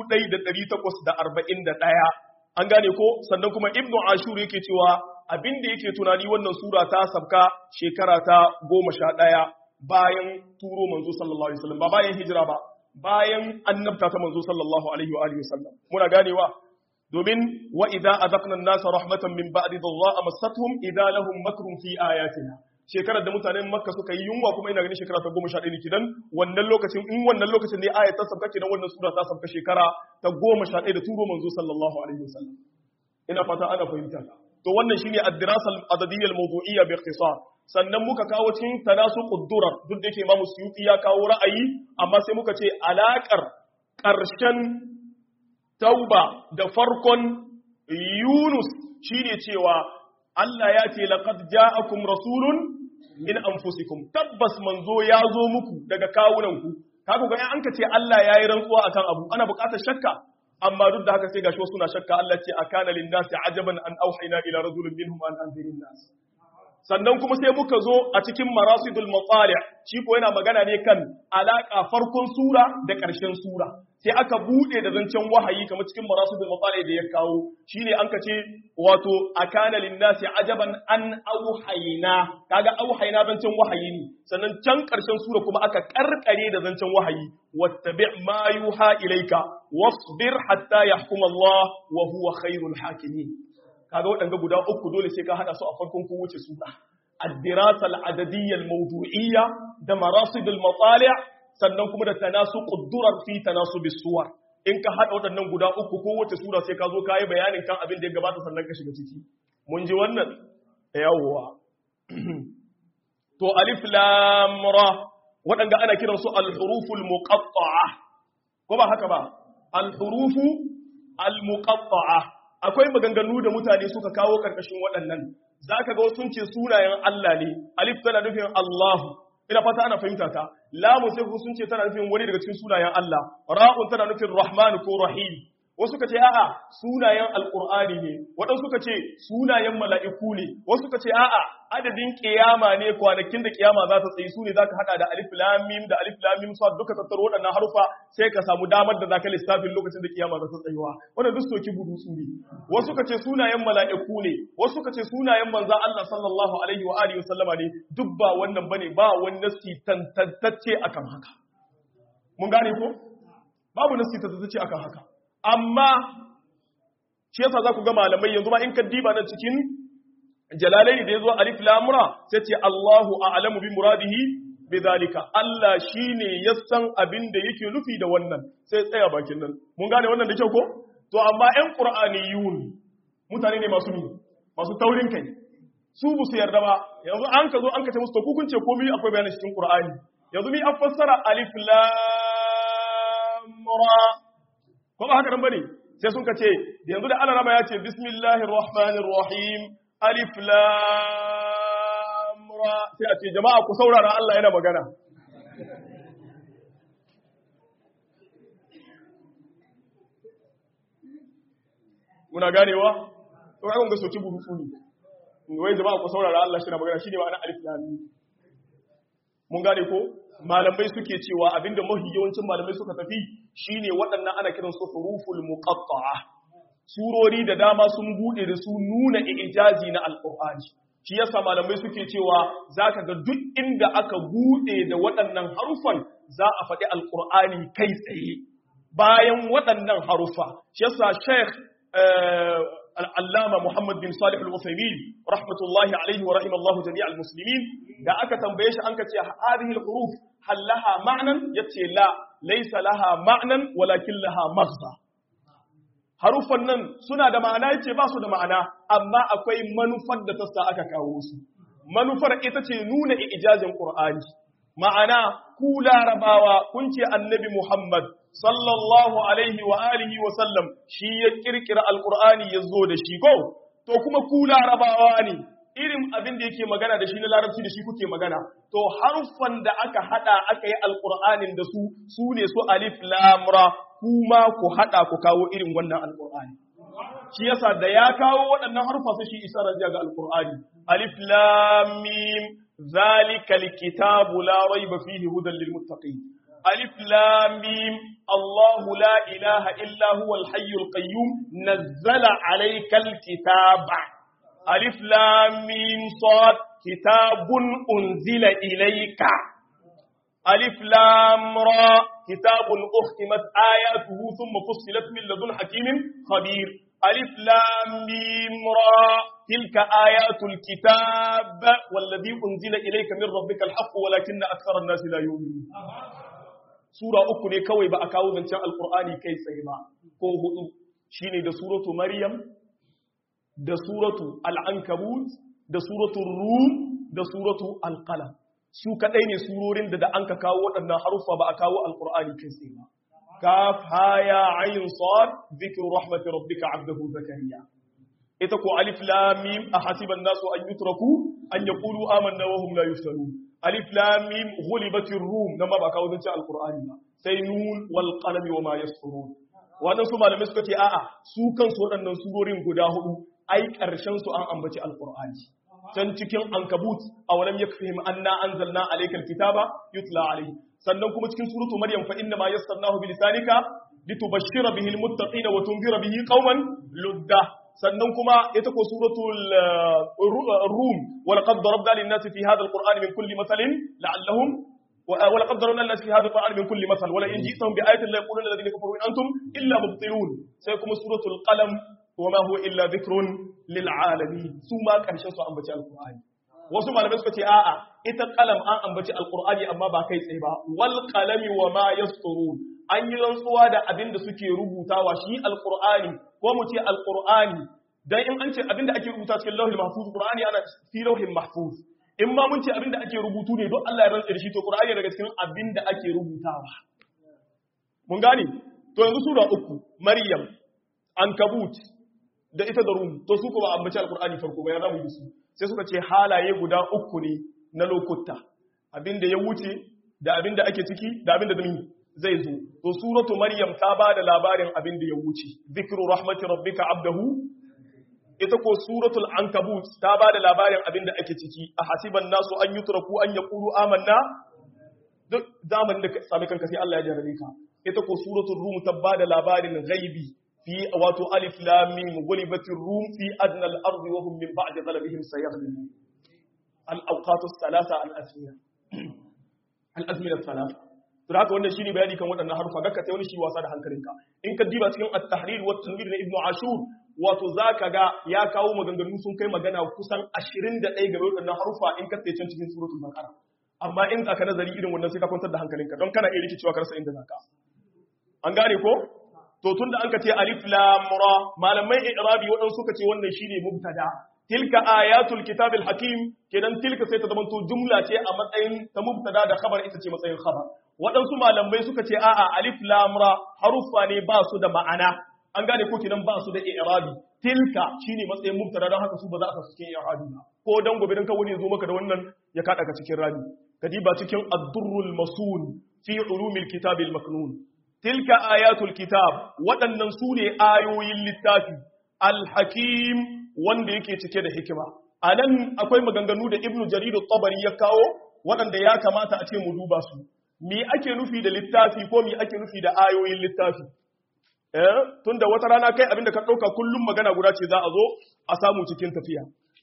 A: 1841 an gane ko sannan kuma ibnu ashur yake cewa abin da yake tunani wannan sura ta sabka shekara ta goma sha ɗaya bayan turo manzo sallallahu alaihi wasallam ba bayan hijira ba bayan annabta ta manzo sallallahu alaihi wa alihi wasallam muna ganewa domin wa idza azaqna an-nasa rahmatan min ba'di dharra massatuhum idza lahum makrun fi ayatina shekarar da mutanen makka suka yi yunwa kuma ina ganin shekara ta goma sha ɗaya ne kidan wannan lokacin in wannan lokacin ne ayat ta sabka kenan wannan sura ta sabka shekara ta goma sha ɗaya da turo manzo sallallahu alaihi wasallam ina fata ana fahimta to wannan shine ad-dirasa al-adadiyya al-mawdu'iyya bi ikhtisar sannan muka kawo cikin tanasuqud durar duk da yake Imam Suyuti ya kawo ra'ayi amma sai muka ce alakar ƙarshen tauba da farkon Yunus shine cewa Allah ya ce laqad ja'akum rasulun min anfusikum tabbas manzo ya zo muku daga kawunanku kaga ga an ka ce Allah yayi rantsuwa akan abu ana buƙatar shakka amma duk da haka sai gashi wasu na shakka Allah ce akana lin nasi ajaban an auhayna ila rajulin minhum an anzirin nas sannan kuma sai muka zo a cikin marasidul matsali shi ko yana magana ne kan alaka farkon sura da ƙarshen sura sai aka bude da zancen wahayi kamar cikin marasidul matsali da ya kawo shine an ka ce wato akana linnasi ajaban an auhayna kaga auhayna zancen wahayi ne sannan can ƙarshen sura kuma aka karkare da zancen wahayi wattabi ma yuha ilayka wasbir hatta yahkum Allah wa huwa khairul hakimin kaga waɗanga guda uku dole sai ka haɗa su a farkon kowace sura ad-dirasa al-adadiyya al-mawdu'iyya da marasid al-matali' sannan kuma da tanasuq ad-durar fi tanasub as-suwar in ka haɗa waɗannan guda uku kowace sura sai ka zo ka yi bayanin kan abin da ya gabata sannan ka shiga ciki mun ji wannan yawwa to alif lam ra waɗanga ana kiransu al-huruful muqatta'a ko ba haka ba al-hurufu al-muqatta'a akwai maganganu da mutane suka kawo karkashin waɗannan za ka ga sun ce sunayen Allah ne alif tana nufin Allahu ina fata ana fahimta ta lamun sai sun ce tana nufin wani daga cikin sunayen Allah ra'un tana nufin Rahman ko Rahim wasu ka ce a'a sunayen alqur'ani ne waɗansu suka ce sunayen mala'iku ne wasu suka ce a'a adadin kiyama ne kwanakin da kiyama za ta tsayi su ne zaka hada da alif lam mim da alif lam mim sa duka tattaro waɗannan harufa sai ka samu damar da zaka lissafin lokacin da kiyama za ta tsayuwa wannan duk soki burusu ne wasu ka ce sunayen mala'iku ne wasu ka ce sunayen manzon Allah sallallahu alaihi wa alihi wasallama ne duk ba wannan bane ba wani nasi tantance akan haka mun gane ko babu nasi tantance akan haka amma shi yasa za ku ga malamai yanzu ma in ka diba nan cikin jalalai da ya zo alif lamura sai ce Allahu a'lamu bi muradihi bi zalika Allah shine ya san abin da yake nufi da wannan sai tsaya bakin nan mun gane wannan da kyau ko to amma ƴan qur'aniyun mutane ne masu masu taurin kai su bu su yarda ba yanzu an ka zo an ka ce musu to kun ce komai akwai bayanin cikin qur'ani yanzu mi an fassara alif lam ra ko ba haka nan bane sai sun ka ce yanzu da Allah ya ce bismillahir rahmanir rahim alif lam ra sai a ce jama'a ku saurara Allah yana magana muna ganewa to kai kun ga soki burutu ne wai jama'a ku saurara Allah shi na magana shine ma'ana alif lam mun gane ko malamai suke cewa abinda mafi yawancin malamai suka tafi shine waɗannan ana kiran su huruful muqatta'a surori da dama sun bude da su nuna ijazi na alqur'ani shi yasa malamai suke cewa zaka ga duk inda aka bude da waɗannan harufan za a faɗi alqur'ani kai tsaye bayan waɗannan harufa shi yasa sheikh al'allama Muhammad bin Salih al-Uthaymin rahmatullahi alaihi wa rahimallahu jami'al muslimin da aka tambaye shi an ka ce hadhihi al-huruf hal laha ma'nan yace la laysa laha ma'nan walakin laha maghza harufan nan suna da ma'ana yace ba su da ma'ana amma akwai manufar da ta sa aka kawo su manufar ita ce nuna ijazin Qur'ani ma'ana ku larabawa kun ce annabi Muhammad sallallahu alaihi wa alihi wa sallam shi ya kirkira alqur'ani ya zo da shi ko to kuma ku larabawa ne irin abin da yake magana da shi na larabci da shi kuke magana to harfan da aka hada aka yi alqur'anin da su su ne su alif lam ra kuma ku hada ku kawo irin wannan alqur'ani shi yasa da ya kawo waɗannan harfa sai shi isarar ga alqur'ani alif lam mim zalikal kitabu la raiba fihi hudan lil muttaqin ألف لام ميم الله لا إله إلا هو الحي القيوم نزل عليك الكتاب ألف لام ميم صاد كتاب أنزل إليك ألف لام را كتاب أختمت آياته ثم فصلت من لدن حكيم خبير ألف لام ميم را تلك آيات الكتاب والذي أنزل إليك من ربك الحق ولكن أكثر الناس لا يؤمنون sura uku ne kawai ba a kawo zancen alkur'ani kai tsaye ba ko hudu shine da suratu maryam da suratu al'ankabut da suratu rum da suratu alqalam su kadai ne surorin da da an ka kawo waɗannan harufa ba a kawo alkur'ani kai tsaye ba kaf haya ayin sad zikru rahmati rabbika abdahu zakariya ita ko alif lam mim ahasiban nasu an yutraku an yaqulu amanna wa hum la yuftanun alif lam mim ghulibatir rum nan ma ba kawo zance alqur'ani ba sai nun wal qalami wa ma yasturun wannan su malamai suka ce a'a su kansu waɗannan surorin guda hudu ai karshen su an ambaci alqur'ani can cikin ankabut awalam yakfihim anna anzalna alaykal kitaba yutla alayhi sannan kuma cikin suratu maryam fa inna ma yassarnahu bi lisanika litubashshira bihi almuttaqina wa tunzira bihi qauman ludda sannan kuma ita ko suratul rum wa laqad darabna lin-nasi fi hadha al-qur'ani min kulli mathalin la'allahum ولقد ضربنا الناس في هذا القرآن من كل مثل ولئن جئتهم بآية لا يقولون الذين كفروا إن أنتم إلا مبطلون سيكون سورة القلم وما هو إلا ذكر للعالمين ثم كان شخص أنبتي القرآن wasu malamai suka ce a'a ita kalam an ambaci alqur'ani amma ba kai tsaye ba wal qalami wa ma yasturun an yi rantsuwa da abin da suke rubutawa shi alqur'ani ko mu ce alqur'ani dan in an ce abin da ake rubuta cikin lauhul mahfuz qur'ani ana fi lauhin mahfuz in ma mun ce abin da ake rubutu ne don Allah ya rantsa da shi to qur'ani daga cikin abin da ake rubutawa mun gane to yanzu sura uku maryam ankabut da ita da rum to su ko ba ambaci alqur'ani farko ba ya zamu yi su sai suka ce halaye guda uku ne na lokuta abinda ya wuce da abinda ake ciki da abinda dumi zai zo to suratu maryam ta ba da labarin abinda ya wuce zikru rahmati rabbika abdahu ita ko suratul ankabut ta ba da labarin abinda ake ciki a hasiban nasu an yutraku an yaqulu amanna duk zamanin da sami kanka sai Allah ya jarabe ka ita ko suratul rum ta ba da labarin ghaibi في واتو ألف لام ميم غلبت الروم في أدنى الأرض وهم من بعد غلبهم سيغلبون الأوقات الثلاثة الأزمنة الأزمنة الثلاثة to haka wannan shine bayani kan waɗannan harufa ga ka sai wani shi wasa da hankalinka in ka diba cikin at-tahrir wa tanwir na ibnu ashur wato zaka ga ya kawo maganganu sun kai magana kusan 21 game da waɗannan harufa in ka tsaye can cikin suratul baqara amma in aka nazari irin wannan sai ka kwantar da hankalinka don kana iya rikicewa ka rasa inda zaka an gane ko to tun da an ka ce alif lam ra malamai i'rabi wadan suka ce wannan shine mubtada tilka ayatul kitabil hakim kenan tilka sai ta zama to jumla ce a matsayin ta mubtada da khabar ita ce matsayin khabar waɗansu malamai suka ce a'a alif lam ra haruffa ne ba su da ma'ana an gane ko kenan ba su da i'rabi tilka shine matsayin mubtada don haka su ba za a sa cikin i'rabi ba ko dan gobe dan kawai ne zo maka da wannan ya kada ka cikin rabi kadiba cikin ad-durrul masun fi ulumil kitabil maknun tilka ayatul kitab waɗannan su ne ayoyin littafi alhakim wanda yake cike da hikima a nan akwai maganganu da ibnu jaridu tabari ya kawo waɗanda ya kamata a ce mu duba su me ake nufi da littafi ko me ake nufi da ayoyin littafi eh tunda wata rana kai abinda ka ɗauka kullum magana guda ce za a zo a samu cikin tafiya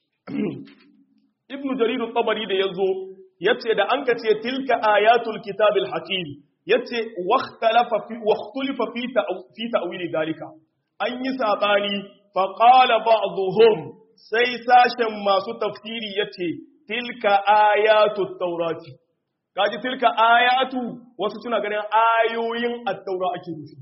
A: ibnu jaridu tabari da ya zo ya ce da an ka ce tilka ayatul kitabil hakim yace wakhtalafa fi wakhtulifa fi fi ta'wili dalika an yi sabani fa qala ba'dhum sai sashen masu tafsiri yace tilka ayatu taurati kaji tilka ayatu wasu suna ganin ayoyin at-taura ake nufi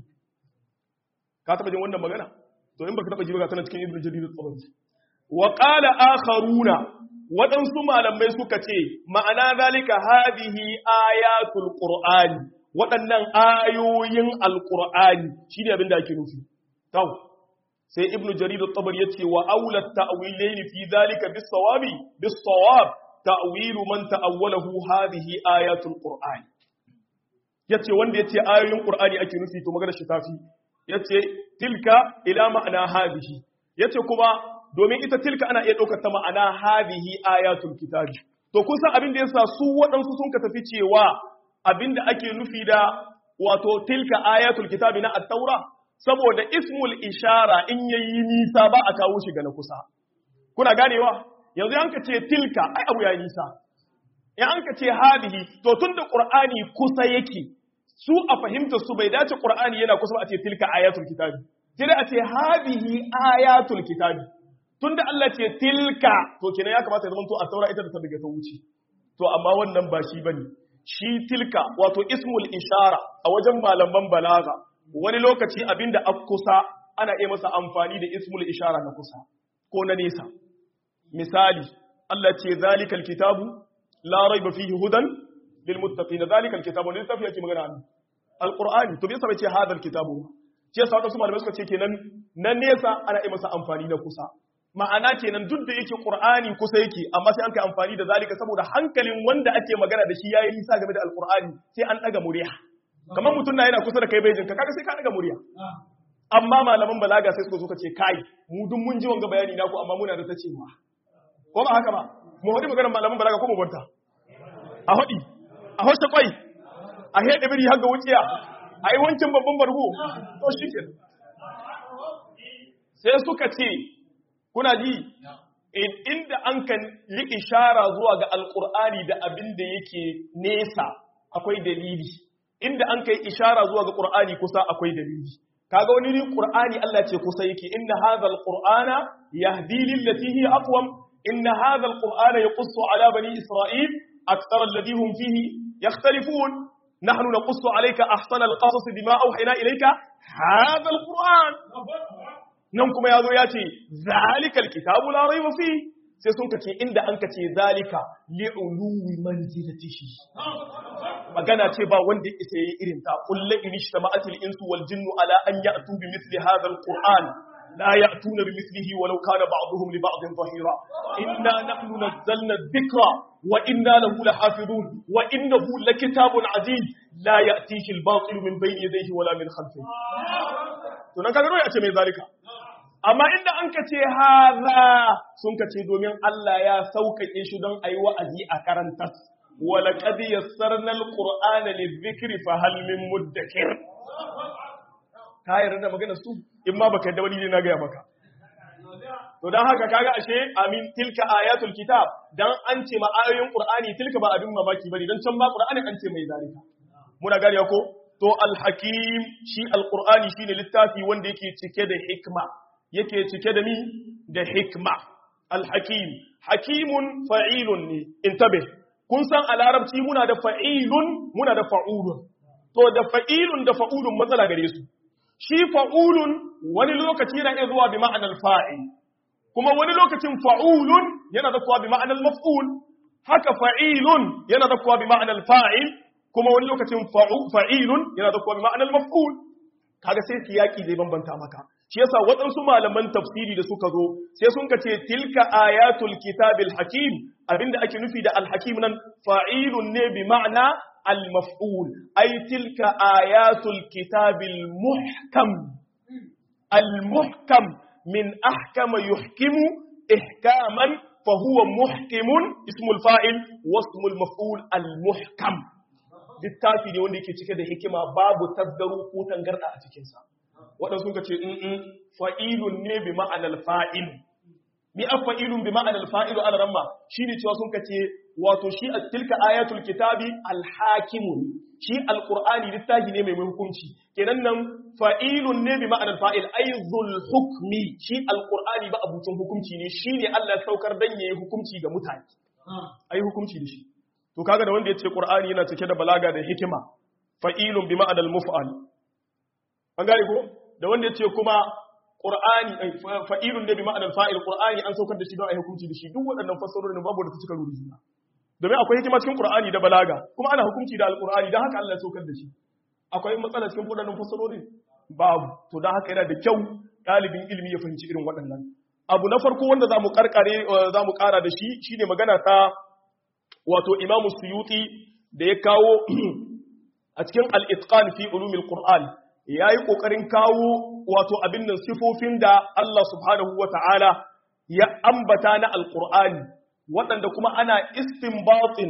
A: ka taba jin wannan magana to in baka taba ji ba tana cikin ibnu jarir at-tabari wa qala akharuna waɗansu malamai suka ce ma'ana zalika hadihi ayatul qur'ani waɗannan ayoyin alƙur'ani shi ne abin da ake nufi. Tau, sai Ibn Jarir al ya ce wa aulat ta'wilaini fi zalika bis-sawabi bis-sawab ta'wilu man ta'awwalahu hadhihi ayatul qur'ani. Yace wanda yace ayoyin qur'ani ake nufi to magana shi tafi. Yace tilka ila ma'ana hadhihi. Yace kuma domin ita tilka ana iya ɗaukar ta ma'ana hadhihi ayatul kitabi. To kun san abin da yasa su waɗansu sun ka tafi cewa abinda ake nufi da wato tilka ayatul kitabi na at-taura saboda ismul ishara in yayi nisa ba a kawo shi ga na kusa kuna ganewa yanzu yanka ce tilka ai abu ya nisa in an ka ce hadihi to tunda qur'ani kusa yake su a fahimta su bai dace qur'ani yana kusa ba a ce tilka ayatul kitabi sai dai a ce hadihi ayatul kitabi tunda Allah ce tilka to kenan ya kamata ya zama to a taura ita da ta daga ta wuce to amma wannan ba shi bane shi tilka wato ismul ishara a wajen malaman balaga wani lokaci abinda a kusa ana iya masa amfani da ismul ishara na kusa ko na nesa misali Allah ce zalikal kitabu la raiba fihi hudan lil muttaqin zalikal kitabu ne tafiya ke magana an alqur'ani to bai sa ce hadal kitabu ce sa wasu malamai suka ce kenan na nesa ana iya masa amfani na kusa ma'ana kenan duk da yake qur'ani kusa yake amma sai an kai amfani da zalika saboda hankalin wanda ake magana da shi yayi nisa game da alqur'ani sai an daga murya kamar mutum na yana kusa da kai bai jinka kaga sai ka daga murya amma malaman balaga sai suka zo ka ce kai mu duk mun ji wanga bayani naku amma muna da ta cewa ko ba haka ba mu hadi maganar malaman balaga ko mu barta a hadi a hosta kwai a hede biri har ga wuciya ai wancan babban bargo to shike sai suka ce kuna ji inda an kan yi ishara zuwa ga alqur'ani da abin da yake nesa akwai dalili inda an kai ishara zuwa ga qur'ani kusa akwai dalili kaga wani ne qur'ani Allah ce kusa yake inna hadha alqur'ana yahdi lillati hi aqwam inna hadha alqur'ana yaqussu ala bani isra'il akthara alladhi hum fihi yakhtalifun nahnu naqussu alayka ahsana alqasas bima awhayna ilayka hadha alqur'an nan kuma yazo ya ce zalikal kitabu la rayba fi sai sun kace inda an kace zalika li'uluwi manzilatihi magana ce ba wanda isa yi irin ta kullu inishtama'atil insu wal jinnu ala an ya'tu bi mithli hadha alquran la ya'tuna bi mithlihi walau kana ba'dhum li ba'dhin dhahira inna nahnu nazzalna adh-dhikra wa inna lahu lahafizun wa innahu lakitabun aziz la ya'tihi al-batil min bayni yadayhi wala min khalfihi to nan kaga ya ce mai zalika amma inda an ka ce haza sun ka ce domin Allah ya sauƙaƙe shi don a yi wa'azi a karantar wala ƙadi ya sarnar ƙur'ana ne zikiri fa halmin muddakir ka yarda da magana su in ma baka da wani ne na gaya maka to don haka kaga ashe amin tilka ayatul kitab dan an ce ma ayoyin qur'ani tilka ba abin mamaki bane dan can ba qur'ani an ce mai zalika muna gane ko to al-hakim shi al-qur'ani shine littafi wanda yake cike da hikma yake cike da mi da hikma alhakim hakimun fa'ilun ne intabe kun san a larabci muna da fa'ilun muna da fa'ulun to da fa'ilun da fa'ulun matsala gare su shi fa'ulun wani lokaci yana iya zuwa bi ma'anar fa'il kuma wani lokacin fa'ulun yana da kuwa bi ma'anar maf'ul haka fa'ilun yana da kuwa bi ma'anar fa'il kuma wani lokacin fa'ilun yana da kuwa bi ma'anar maf'ul kaga sai siyaki zai bambanta maka shi yasa waɗansu malaman tafsiri da suka zo sai sun ka ce tilka ayatul kitabil hakim abinda ake nufi da alhakim nan fa'ilun ne bi ma'ana al-maf'ul ay tilka ayatul kitabil muhkam al-muhkam min ahkama yuhkimu ihkaman fa huwa muhkimun ismul fa'il wasmul maf'ul al-muhkam littafi ne wanda yake cike da hikima babu tasgaro ko tangarda a cikinsa waɗansu ka ce in fa'ilun ne bi ma'anar fa'il mi a fa'ilun bi ma'anar fa'ilu ala ramma shi ne cewa sun ka ce wato shi a tilka ayatul kitabi alhakimun shi alƙur'ani littafi ne mai hukunci kenan nan fa'ilun ne bi ma'anar fa'il aizul hukmi shi alƙur'ani ba abucin hukunci ne shi ne allah saukar dan ya yi hukunci ga mutane a yi hukunci da shi to kaga da wanda ya ce ƙur'ani yana cike da balaga da hikima fa'ilun bi ma'anar muf'al an gane ko da wanda ya ce kuma ƙur'ani fa'ilun ne bi ma'anar fa'il ƙur'ani an saukar da shi don a hukunci da shi duk waɗannan fassarorin babu da ta cika ruri juna domin akwai hikima cikin ƙur'ani da balaga kuma ana hukunci da alƙur'ani don haka Allah ya saukar da shi akwai matsala cikin waɗannan fassarorin babu to don haka yana da kyau ɗalibin ilimi ya fahimci irin waɗannan abu na farko wanda za mu karkare za mu ƙara da shi shine magana ta wato imamu suyuti da ya kawo a cikin al-itqan fi ulumil qur'an ya yi ƙoƙarin kawo wato abin nan sifofin da Allah subhanahu wa ta'ala ya ambata na alƙur'ani waɗanda kuma ana istinbatin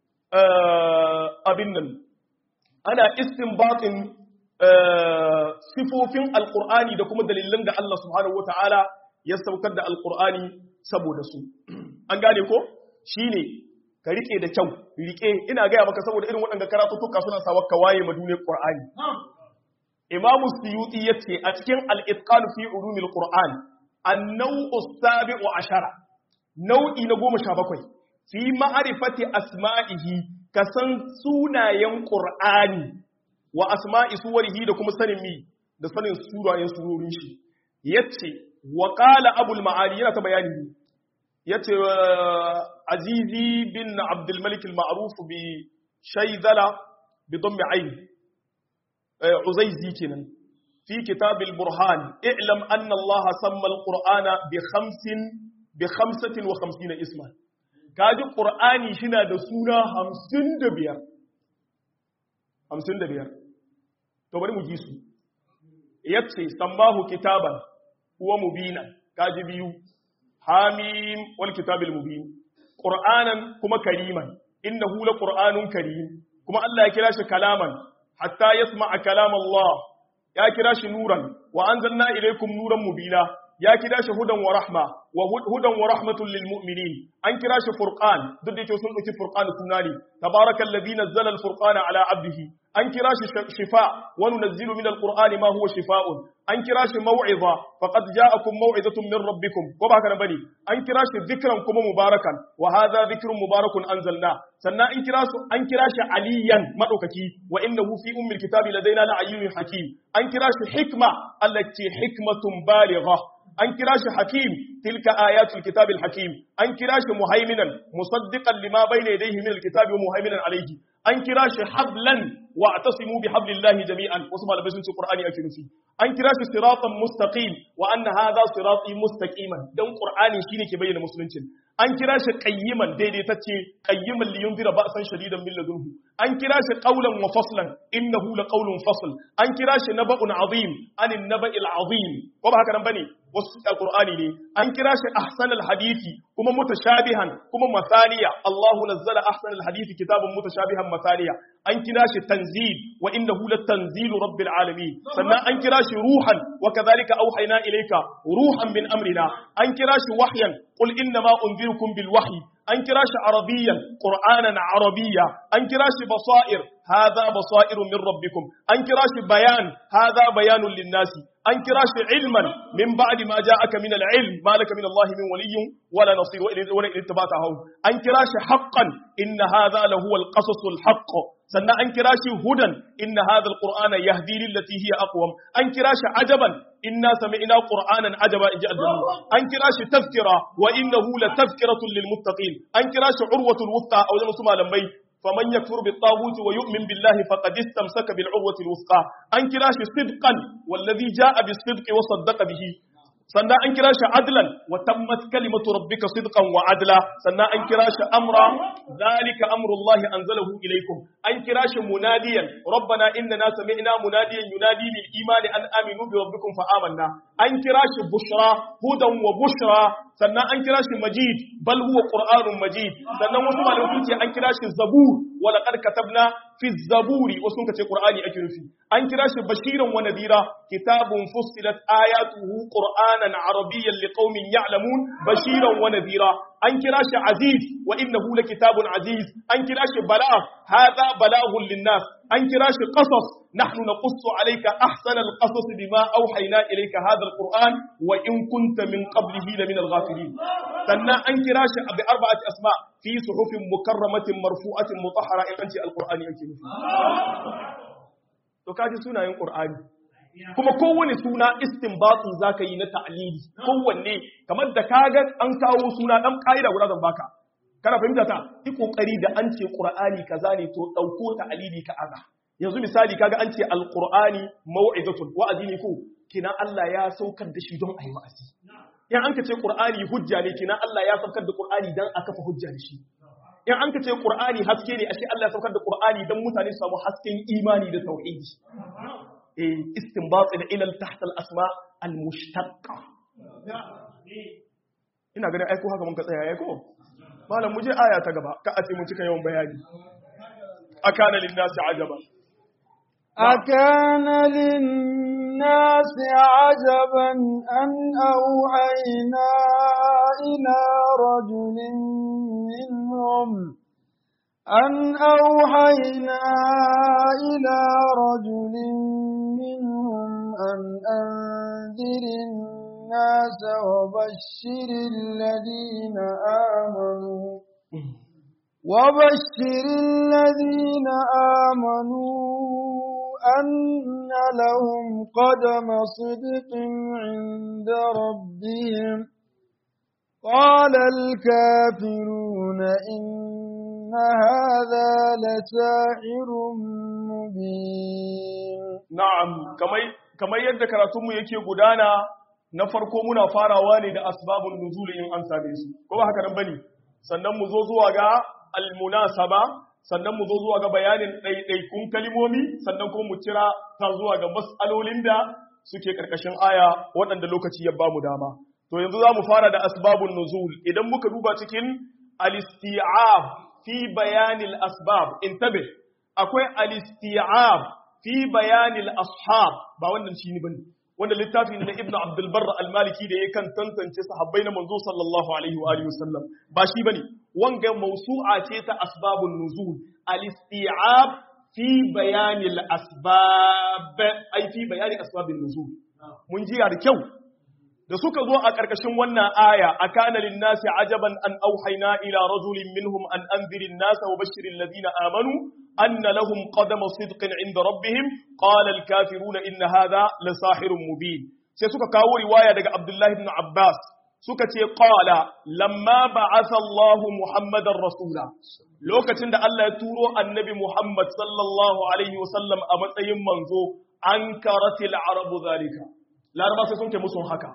A: abin nan ana istinbatin sifofin alƙur'ani da kuma dalilan da Allah subhanahu wa ta'ala ya saukar da alƙur'ani saboda su an gane ko shi ne ka riƙe da kyau riƙe ina gaya maka saboda irin waɗanda karatuttuka suna sawa ka waye ma duniyar ƙur'ani imamu suyuti ya ce a cikin al'itƙan fi urumil ƙur'an annau sabi'u ashara nau'i na goma sha bakwai fi ma'arifati asma'ihi ka san sunayen ƙur'ani wa asma'i suwarihi da kuma sanin mi da sanin surayen surorin shi ya ce wa ƙala abul ma'ali yana ta bayani ya ce azizi bin abdulmalik al-ma'ruf bi shaidala bi don aini عزيزي كنن في كتاب البرهان اعلم أن الله سمى القرآن بخمس بخمسة وخمسين اسما كاجي قرآني شنا دسونا همسين دبير همسين دبير تبري مجيسو يتسي سماه كتابا هو مبينا كاجي بيو حاميم والكتاب المبين qur'anan kuma kariman innahu la qur'anun karim kuma Allah ya kira shi kalaman hatta yasma'a kalam Allah ya kira shi nuran wa anzalna ilaykum nuran mubina ya kira shi hudan wa rahma wa hudan wa rahmatun lil mu'minin an kira shi furqan duk da yake sun dauki furqan suna ne tabarakal ladhi nazzala al furqana ala abdihi an kira shi shifa wa nunazzilu min al qur'ani ma huwa shifaa'un an kira shi mau'iza faqad ja'akum mau'izatun min rabbikum ko ba haka bane an kira shi dhikran kuma mubarakan wa hadha dhikrun mubarakun anzalna sannan an kira su an kira shi aliyan madaukaki wa innahu fi ummil kitabi ladaina la ayyun hakim an kira shi hikma allati hikmatun baligha an kira shi hakim tilka ayatul kitabil hakim an kira shi muhaiminan musaddiqan lima bayna yadayhi min alkitabi wa muhaiminan alayhi an kira shi hablan wa atasimu bi hablillahi jami'an wasu malamai sun ce qur'ani ake nufi an kira shi siratan mustaqim wa anna hadha sirati mustaqiman dan qur'ani shine ke bayyana musuluncin an kira shi qayyiman daidaitacce qayyiman li yunzira ba'san shadidan min ladunhu an kira shi qawlan wa faslan innahu laqawlun fasl an kira shi naba'un azim anin naba'il azim ko ba haka nan bane wasu alqur'ani ne an kira shi ahsanal hadisi kuma mutashabihan kuma masaniya Allahu nazzala ahsanal hadisi kitabun mutashabihan masaniya an kira shi tanzil wa innahu latanzilu rabbil alamin sannan an kira shi ruhan wa kadhalika auhayna ilayka ruhan min amrina an kira shi wahyan qul inna ma unzirukum bil wahyi an kira shi arabiyan qur'anan arabiyya an kira shi basair hadha basairu min rabbikum an kira shi bayan hadha bayanun linnasi an kira shi ilman min ba'di ma ja'aka min al-ilm ma laka min Allah min waliyyin wala nasir wa ilayhi tabata haw an kira shi haqqan inna hadha lahu al-qasas al-haqq sannan an kira shi hudan inna hadha al-qur'ana yahdi lillati hiya aqwam an kira shi ajaban inna sami'na qur'anan ajaba inji al-jannu an kira shi tazkira wa innahu la tazkiratun lil muttaqin an kira shi urwatul wuthqa aw wasu malamai faman yakfur bit taghut wa yu'min billahi faqad istamsaka bil urwati al wuthqa an kira shi sidqan wallazi jaa bis sidqi wa saddaqa bihi sannan an kira shi adlan wa tammat kalimatu rabbika sidqan wa adla sannan an kira shi amra zalika amrullahi anzalahu ilaykum an kira shi munadiyan rabbana innana sami'na munadiyan yunadi lil imani an aminu bi rabbikum fa amanna an kira shi bushra hudan wa bushra sannan an kira shi majid bal huwa qur'anun majid sannan wasu malamai sun ce an kira shi zabur wa laqad katabna fi zaburi wasu sun ce qur'ani ake nufi an kira shi bashiran wa nadira kitabun fussilat ayatuhu qur'anan arabiyyan liqaumin ya'lamun bashiran wa nadira an kira shi aziz wa innahu lakitabun aziz an kira shi balagh hadha balaghun linnas an kira shi qasas nahnu naqussu alayka ahsana alqasas bima awhayna ilayka hadha alquran wa in kunta min qablihi la min alghafilin sannan an kira shi bi arba'ati asma fi suhufin mukarramatin marfu'atin mutahhara in anti alqur'ani yake nufi to kaji sunayen qur'ani kuma kowane suna istinbatu zaka yi na ta'lili kowanne kamar da kaga an kawo suna dan kaida guda zan baka kana fahimta ta yi kokari da an ce qur'ani kaza ne to dauko ta'lili ka aza yanzu misali kaga an ce alqur'ani mau'izatun wa'azi ne ko kina Allah ya saukar da shi don ayi wa'azi in an ka ce qur'ani hujja ne kina Allah ya saukar da qur'ani dan a kafa hujja da shi in an ka ce qur'ani haske ne ashe Allah ya saukar da qur'ani dan mutane su samu hasken imani da tauhidi eh istinbat da ilal tahta al asma al mushtaqqa ina ganin aiko haka mun ka tsaya aiko malam muje aya ta gaba ka a ce mun cika yawan bayani akana lin nasi ajaba
B: أكان للناس عجبا أن أوحينا إلى رجل منهم أن أوحينا إلى رجل منهم أن أنذر الناس وبشر الذين آمنوا وبشر الذين آمنوا أن لهم قدم صدق عند ربهم قال الكافرون إن هذا لساحر مبين
A: na'am kamar kamar yadda karatunmu yake gudana na farko muna farawa ne da asbabun nuzul in an same su ko ba haka nan bane sannan mu zo zuwa ga almunasaba sannan mu zo zuwa ga bayanin ɗaiɗaikun kalimomi sannan kuma mu kira ta zuwa ga mas'alolin da suke ƙarƙashin aya waɗanda lokaci ya bamu dama to yanzu za mu fara da asbabun nuzul idan muka duba cikin al-isti'ab fi bayanil asbab intabe akwai al-isti'ab fi bayanil ashab ba wannan shi ne bane wanda littafi ne na ibnu abdul barr al-maliki da yakan tantance sahabbai na manzo sallallahu alaihi wa alihi wasallam ba shi bane wanga mawsu'a ce ta asbabun nuzul al-isti'ab fi bayanil asbab ai fi bayani asbabin nuzul mun jiya da kyau da suka zo a ƙarƙashin wannan aya a kana linnasi ajaban an auhaina ila rajulin minhum an anzirin nasa wa bashirin ladina amanu anna lahum qadama sidqin inda rabbihim qala al-kafiruna inna hadha la sahirun mubin sai suka kawo riwaya daga abdullahi ibn abbas suka ce qala lamma ba'atha Allahu muhammadar rasula lokacin da Allah ya turo annabi muhammad sallallahu alaihi wasallam a matsayin manzo ankaratil arabu zalika laraba sai sun ke musun haka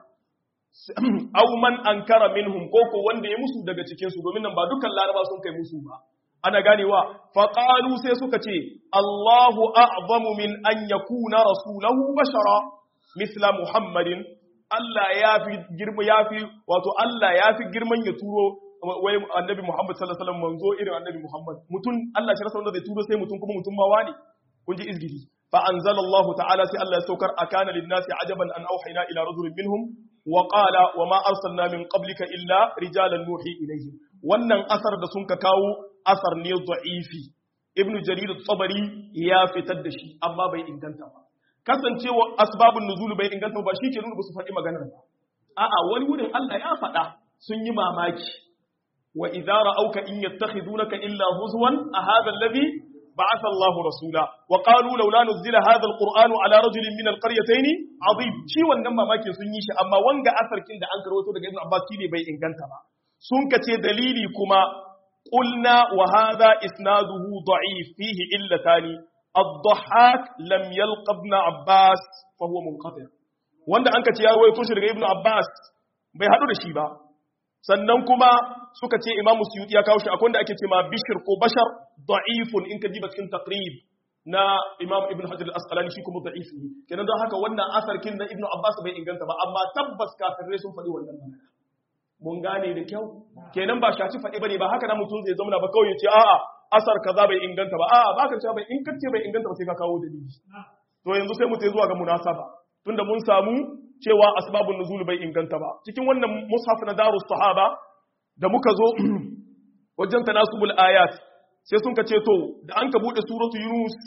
A: aw man ankara minhum ko ko wanda ya musu daga cikin su domin nan ba dukkan laraba sun kai musu ba ana ganewa fa qalu sai suka ce Allahu a'zamu min an yakuna rasulahu bashara mithla Muhammadin Allah ya fi girma ya fi wato Allah ya fi girman ya turo wai annabi Muhammad sallallahu alaihi wasallam manzo irin annabi Muhammad mutun Allah shi rasa wanda zai turo sai mutun kuma mutun ma wani kun ji izgidi fa anzalallahu ta'ala sai Allah ya saukar akana lin-nasi ajaban an auhayna ila rajulin minhum وقال وما أرسلنا من قبلك إلا رجالا نوحي إليهم wannan asar da sun ka kawo asar ne da'ifi ibnu jarir tsabari ya fitar da shi amma bai inganta ba kasancewa asbabun nuzul bai inganta ba shi ke nuna ba su faɗi maganar ba a'a wani wurin Allah ya faɗa sun yi mamaki wa idza ra'auka in yattakhidunaka illa huzwan a hadha alladhi بعث الله رسولا وقالوا لولا نزل هذا القرآن على رجل من القريتين عظيم شي wannan mamaki sun yi shi amma wanga asarkin da an karwato daga Ibn Abbas ne bai inganta ba sun kace dalili kuma qulna wa hadha isnaduhu da'if fihi illatani ad-dhahhak lam yalqa ibn Abbas fa huwa munqati wanda an kace ya rawaito shi daga Ibn Abbas bai hadu da shi ba sannan kuma suka ce imamu suyuti ya kawo shi akwai wanda ake ce ma bishir ko bashar da'ifun in ka diba cikin taqrib na imam ibn hajar al-asqalani shi kuma da'if ne kenan don haka wannan asarkin na ibn abbas bai inganta ba amma tabbas kafirai sun faɗi wannan magana mun gane da kyau kenan ba shaci faɗi bane ba haka na mutum zai zama ba kawai ya ce a'a asar kaza bai inganta ba a'a baka cewa bai in kace bai inganta ba sai ka kawo dalili to yanzu sai mu tai zuwa ga munasaba tunda mun samu cewa asbabun nuzul bai inganta ba cikin wannan mushaf na darus sahaba da muka zo wajen tanasubul ayat sai sun kace to da an ka bude suratu yunus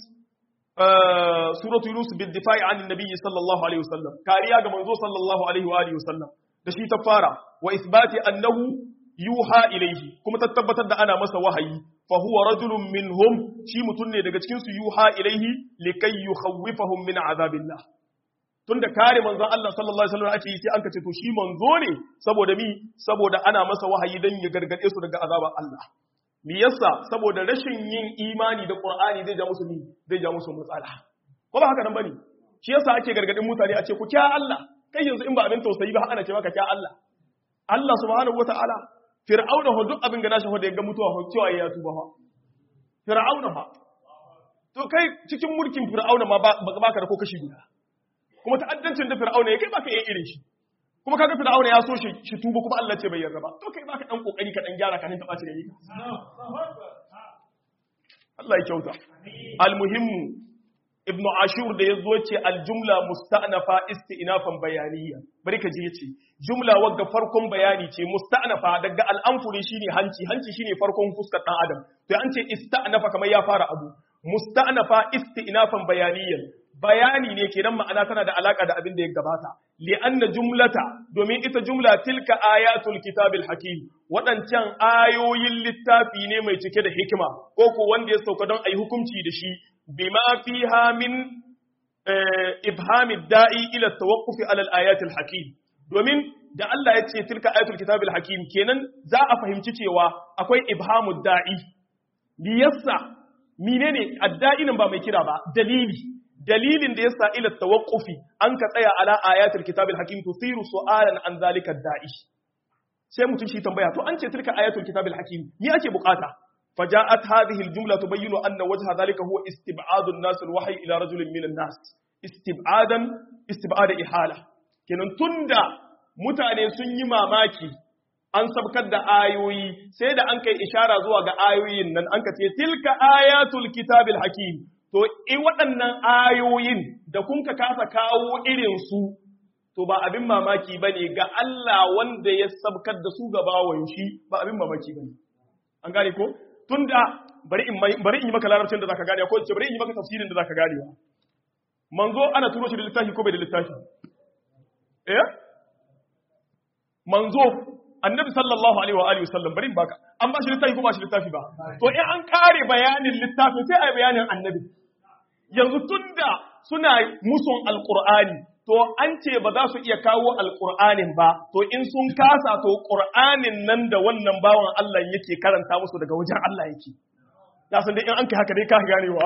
A: suratu yunus bil difa'i an annabi sallallahu alaihi wasallam kariya ga manzo sallallahu alaihi wa alihi wasallam da shi ta fara wa isbati annahu yuha ilaihi kuma ta tabbatar da ana masa wahayi fa huwa rajulun minhum shi mutun ne daga cikin su yuha ilaihi likay yukhawwifahum min azabillah tunda kare manzon Allah sallallahu alaihi wasallam ake yi sai an kace to shi manzo ne saboda mi saboda ana masa wahayi dan ya gargade su daga azabar Allah me yasa saboda rashin yin imani da Qur'ani zai ja musu mi zai ja musu matsala ko ba haka nan bane shi yasa ake gargadin mutane a ce ku kya Allah kai yanzu in ba abin tausayi ba ana ce maka kya Allah Allah subhanahu wataala fir'auna ho duk abin ga nashi ho da ya ga mutuwa ho cewa ya tuba fa fir'auna fa to kai cikin mulkin fir'auna ma ba ka da ko kashi guda kuma ta'addancin da fir'auna ya kai baka yin irin shi kuma kaga fir'auna ya so shi shi tuba kuma Allah ce bai yarda ba to kai baka dan kokari ka dan gyara ka nan taba shi da yi Allah ya kyauta almuhimmu ibn ashur da yazo ce aljumla musta'nafa isti'nafan bayaniya bari ka ji yace jumla wagga farkon bayani ce musta'nafa daga al'amfuri shine hanci hanci shine farkon fuskar dan adam to an ce ista'nafa kamar ya fara abu musta'nafa isti'nafan bayaniyan bayani ne kenan ma'ana tana da alaka da abin da ya gabata li'anna jumlata domin ita jumla tilka ayatul kitabil hakim waɗancan ayoyin littafi ne mai cike da hikima ko ko wanda ya sauka don ayi hukunci da shi bima fiha min ibhami da'i ila tawaqqufi ala al-ayatil hakim domin da Allah ya ce tilka ayatul kitabil hakim kenan za a fahimci cewa akwai ibhamu da'i liyassa menene adda'i nan ba mai kira ba dalili dalilin da yasa ila tawaqqufi an ka tsaya ala ayatul kitabil hakim tusiru su'alan an zalika da'i sai mutum shi tambaya to an ce tilka ayatul kitabil hakim ni ake bukata فجاءت هذه الجملة تبين أن وجه ذلك هو استبعاد الناس الوحي إلى رجل من الناس استبعادا استبعاد إحالة kenan tunda mutane sun yi mamaki an sabkar da ayoyi sai da an kai ishara zuwa ga ayoyin nan an ka ce tilka ayatul kitabil hakim to in waɗannan ayoyin da kun ka kasa kawo irin su to ba abin mamaki bane ga Allah wanda ya sabkar da su ga bawan shi ba abin mamaki bane an gane ko tunda bari in bari in yi maka larabcin da zaka gane ko ce bari in yi maka tafsirin da zaka gane manzo ana turo shi da littafi ko bai da littafi eh manzo annabi sallallahu alaihi wa alihi wasallam bari baka an ba shi littafi ko ba shi littafi ba to in an kare bayanin littafin sai ai bayanin annabi yanzu tunda suna musun alqur'ani to an ce ba za su iya kawo alqur'anin ba to in sun kasa to qur'anin nan da wannan bawan Allah yake karanta musu daga wajen Allah yake ya san dai in an kai haka dai ka ganewa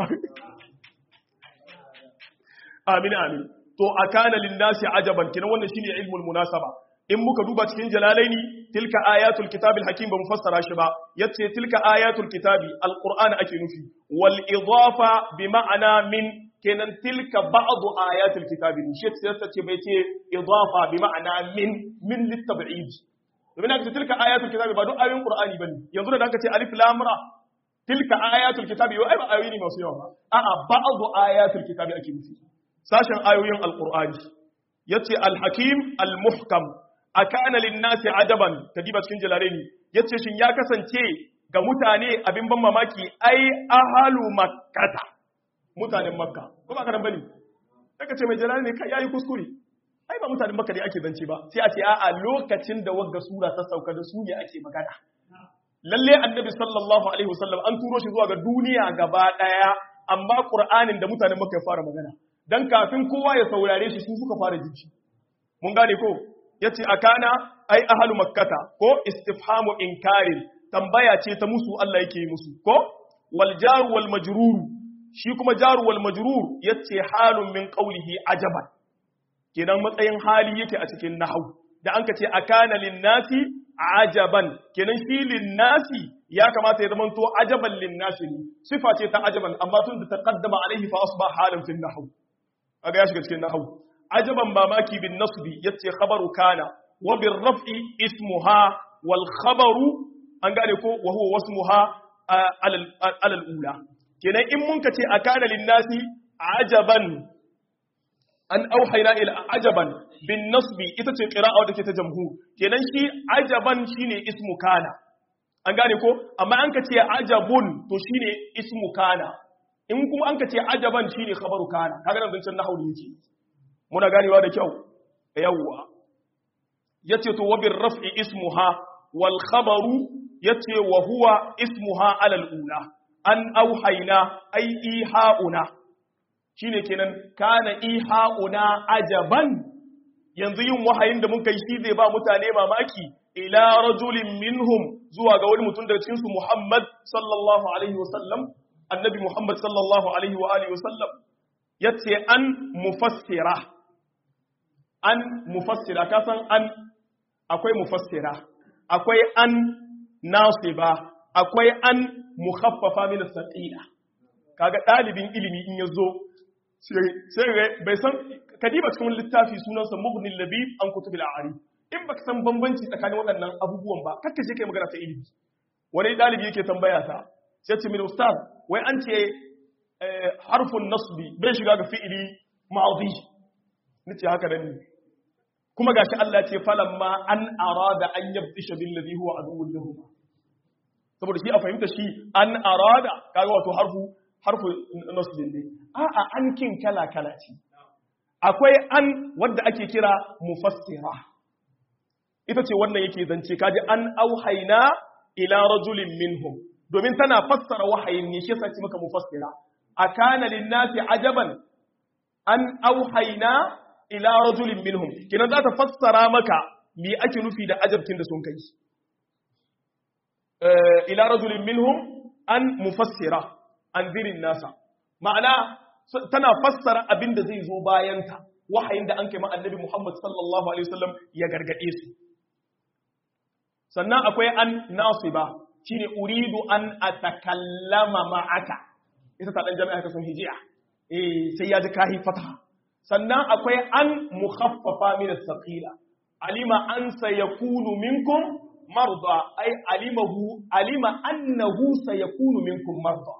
A: amin amin to akana lin-nasi ajaban kinan wannan shine ilmul munasaba in muka duba cikin jalalaini tilka ayatul kitabil hakim ba mu fassara shi ba yace tilka ayatul kitabi alqur'ani ake nufi wal idafa bi ma'ana min kenan tilka ba'd ayatul kitabi shi sai ce bai ce idafa bi ma'ana min min litab'id domin aka ce tilka ayatul kitabi ba duk ayoyin qur'ani bane yanzu da aka ce alif lam ra tilka ayatul kitabi ai ba ayoyi ne masu yawa ba a'a ba'd ayatul kitabi ake nufi sashen ayoyin alqur'ani yace al-hakim al-muhkam akana linnasi ajaban kadiba cikin jalalaini yace shin ya kasance ga mutane abin ban mamaki ai ahalu makkata mutanen makka ko ba karan bane daga ce mai jalalaini kai yayi kuskure ai ba mutanen makka ne ake zance ba sai a ce a'a lokacin da wagga sura ta sauka da su ne ake magana lalle annabi sallallahu alaihi wasallam an turo shi zuwa ga duniya gaba daya amma qur'anin da mutanen makka ya fara magana dan kafin kowa ya saurare shi su suka fara jiki mun gane ko yace akana ai ahlu makkata ko istifhamu inkarin tambaya ce ta musu Allah yake yi musu ko wal jaru wal majrur shi kuma jaru wal majrur yace halun min qawlihi ajaban kenan matsayin hali yake a cikin nahwu da an ka ce akana lin nasi ajaban kenan shi lin nasi ya kamata ya zama to ajaban lin nasi ne sifa ce ta ajaban amma tun da taqaddama alaihi fa asbah halan fil nahwu aga ya shiga cikin nahwu ajaban mamaki bin nasbi yace khabaru kana wa bir raf'i ismuha wal khabaru an gane ko wa huwa wasmuha alal alal ula kenan in mun kace akana lin nasi ajaban an auhayna ila ajaban bin nasbi ita ce qira'a da ke ta jamhur kenan shi ajaban shine ismu kana an gane ko amma an kace ajabun to shine ismu kana in kuma an kace ajaban shine khabaru kana kaga nan zancen nahwu yake muna ganewa da kyau yawwa yace to wa bir raf'i ismuha wal khabaru yace wa huwa ismuha alal ula an auhayna ay ihauna shine kenan kana ihauna ajaban yanzu yin wahayin da muka yi shi zai ba mutane mamaki ila rajulin minhum zuwa ga wani mutum daga cikin su Muhammad sallallahu alaihi wasallam annabi Muhammad sallallahu alaihi wa alihi wasallam yace an mufassira an mufassira ka san an akwai mufassira akwai an nasiba akwai an mukhaffafa min as-saqila kaga dalibin ilimi in yazo sai bai san kadiba cikin littafi sunansa mughnil labib an kutubil a'ari in baka san bambanci tsakanin waɗannan abubuwan ba kakka je kai magana ta ilimi wani dalibi yake tambaya ta sai ce min ustaz wai an ce harfun nasbi bai shiga ga fi'ili ma'dhi nace haka nan ne kuma gashi Allah ya ce falamma an arada an yabtisha bil ladhi huwa aduwwun lahum saboda shi a fahimta shi an arada kaga wato harfu harfu nasbin ne a'a an kin kala kala ce akwai an wadda ake kira mufassira ita ce wannan yake zance kaji an auhaina ila rajulin minhum domin tana fassara wahayin ne shi sai maka mufassira akana linnasi ajaban an auhaina ila rajulin minhum kinan za ta fassara maka me ake nufi da ajabtin da sun kai ila rajulin minhum an mufassira an zirin nasa ma'ana tana fassara abin da zai zo bayanta wahayin da an kai annabi Muhammad sallallahu alaihi wasallam ya gargade su sannan akwai an nasiba shine uridu an atakallama ma'aka ita ta dan jami'a ka sun hijiya eh sai ya ji kahi fataha sannan akwai an mukhaffafa min as-saqila alima an sayakunu minkum marda ai alimahu alima annahu sayakunu minkum marda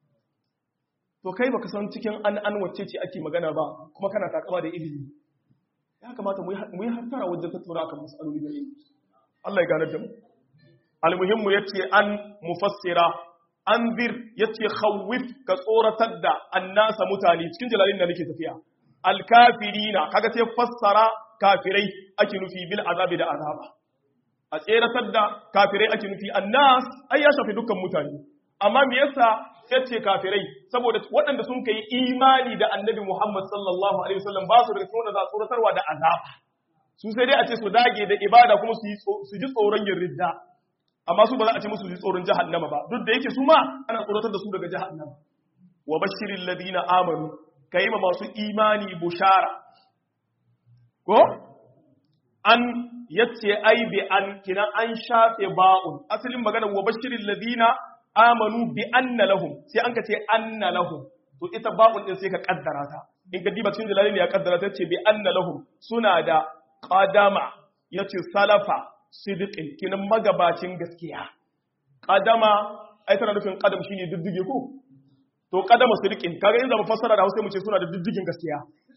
A: to kai baka san cikin an an wacce ce ake magana ba kuma kana takama da ilimi ya kamata mu yi hattara wajen tattauna kan matsaloli da ilimi Allah ya gane da mu almuhimmu yace an mufassira anzir yace khawif ka tsoratar da annasa mutane cikin jalalin da nake tafiya alkafirina kaga sai fassara kafirai ake nufi bil azabi da azaba a tseratar da kafirai ake nufi annas ai ya shafi dukkan mutane amma me yasa yace kafirai saboda waɗanda sun kai imani da annabi Muhammad sallallahu alaihi wasallam ba su daga cikin wanda za su tsoratarwa da azaba su sai dai a ce su dage da ibada kuma su ji tsoron yin ridda amma su ba za a ce musu ji tsoron jahannama ba duk da yake su ma ana tsoratar da su daga jahannama wa bashirin ladina amanu kai ma masu imani bushara ko an yace ai bi an kina an shafe ba'un asalin magana wa bashirin ladina amanu bi anna lahum sai an ka ce anna lahum to ita ba'un din sai ka kaddara ta in ka diba cikin jalalin ya kaddara ta ce bi anna lahum suna da qadama yace salafa sidiqin kinan magabacin gaskiya qadama ai tana nufin qadam shine diddige ko to qadama sidiqin kaga in zama fassara da Hausa mu ce suna da diddigin gaskiya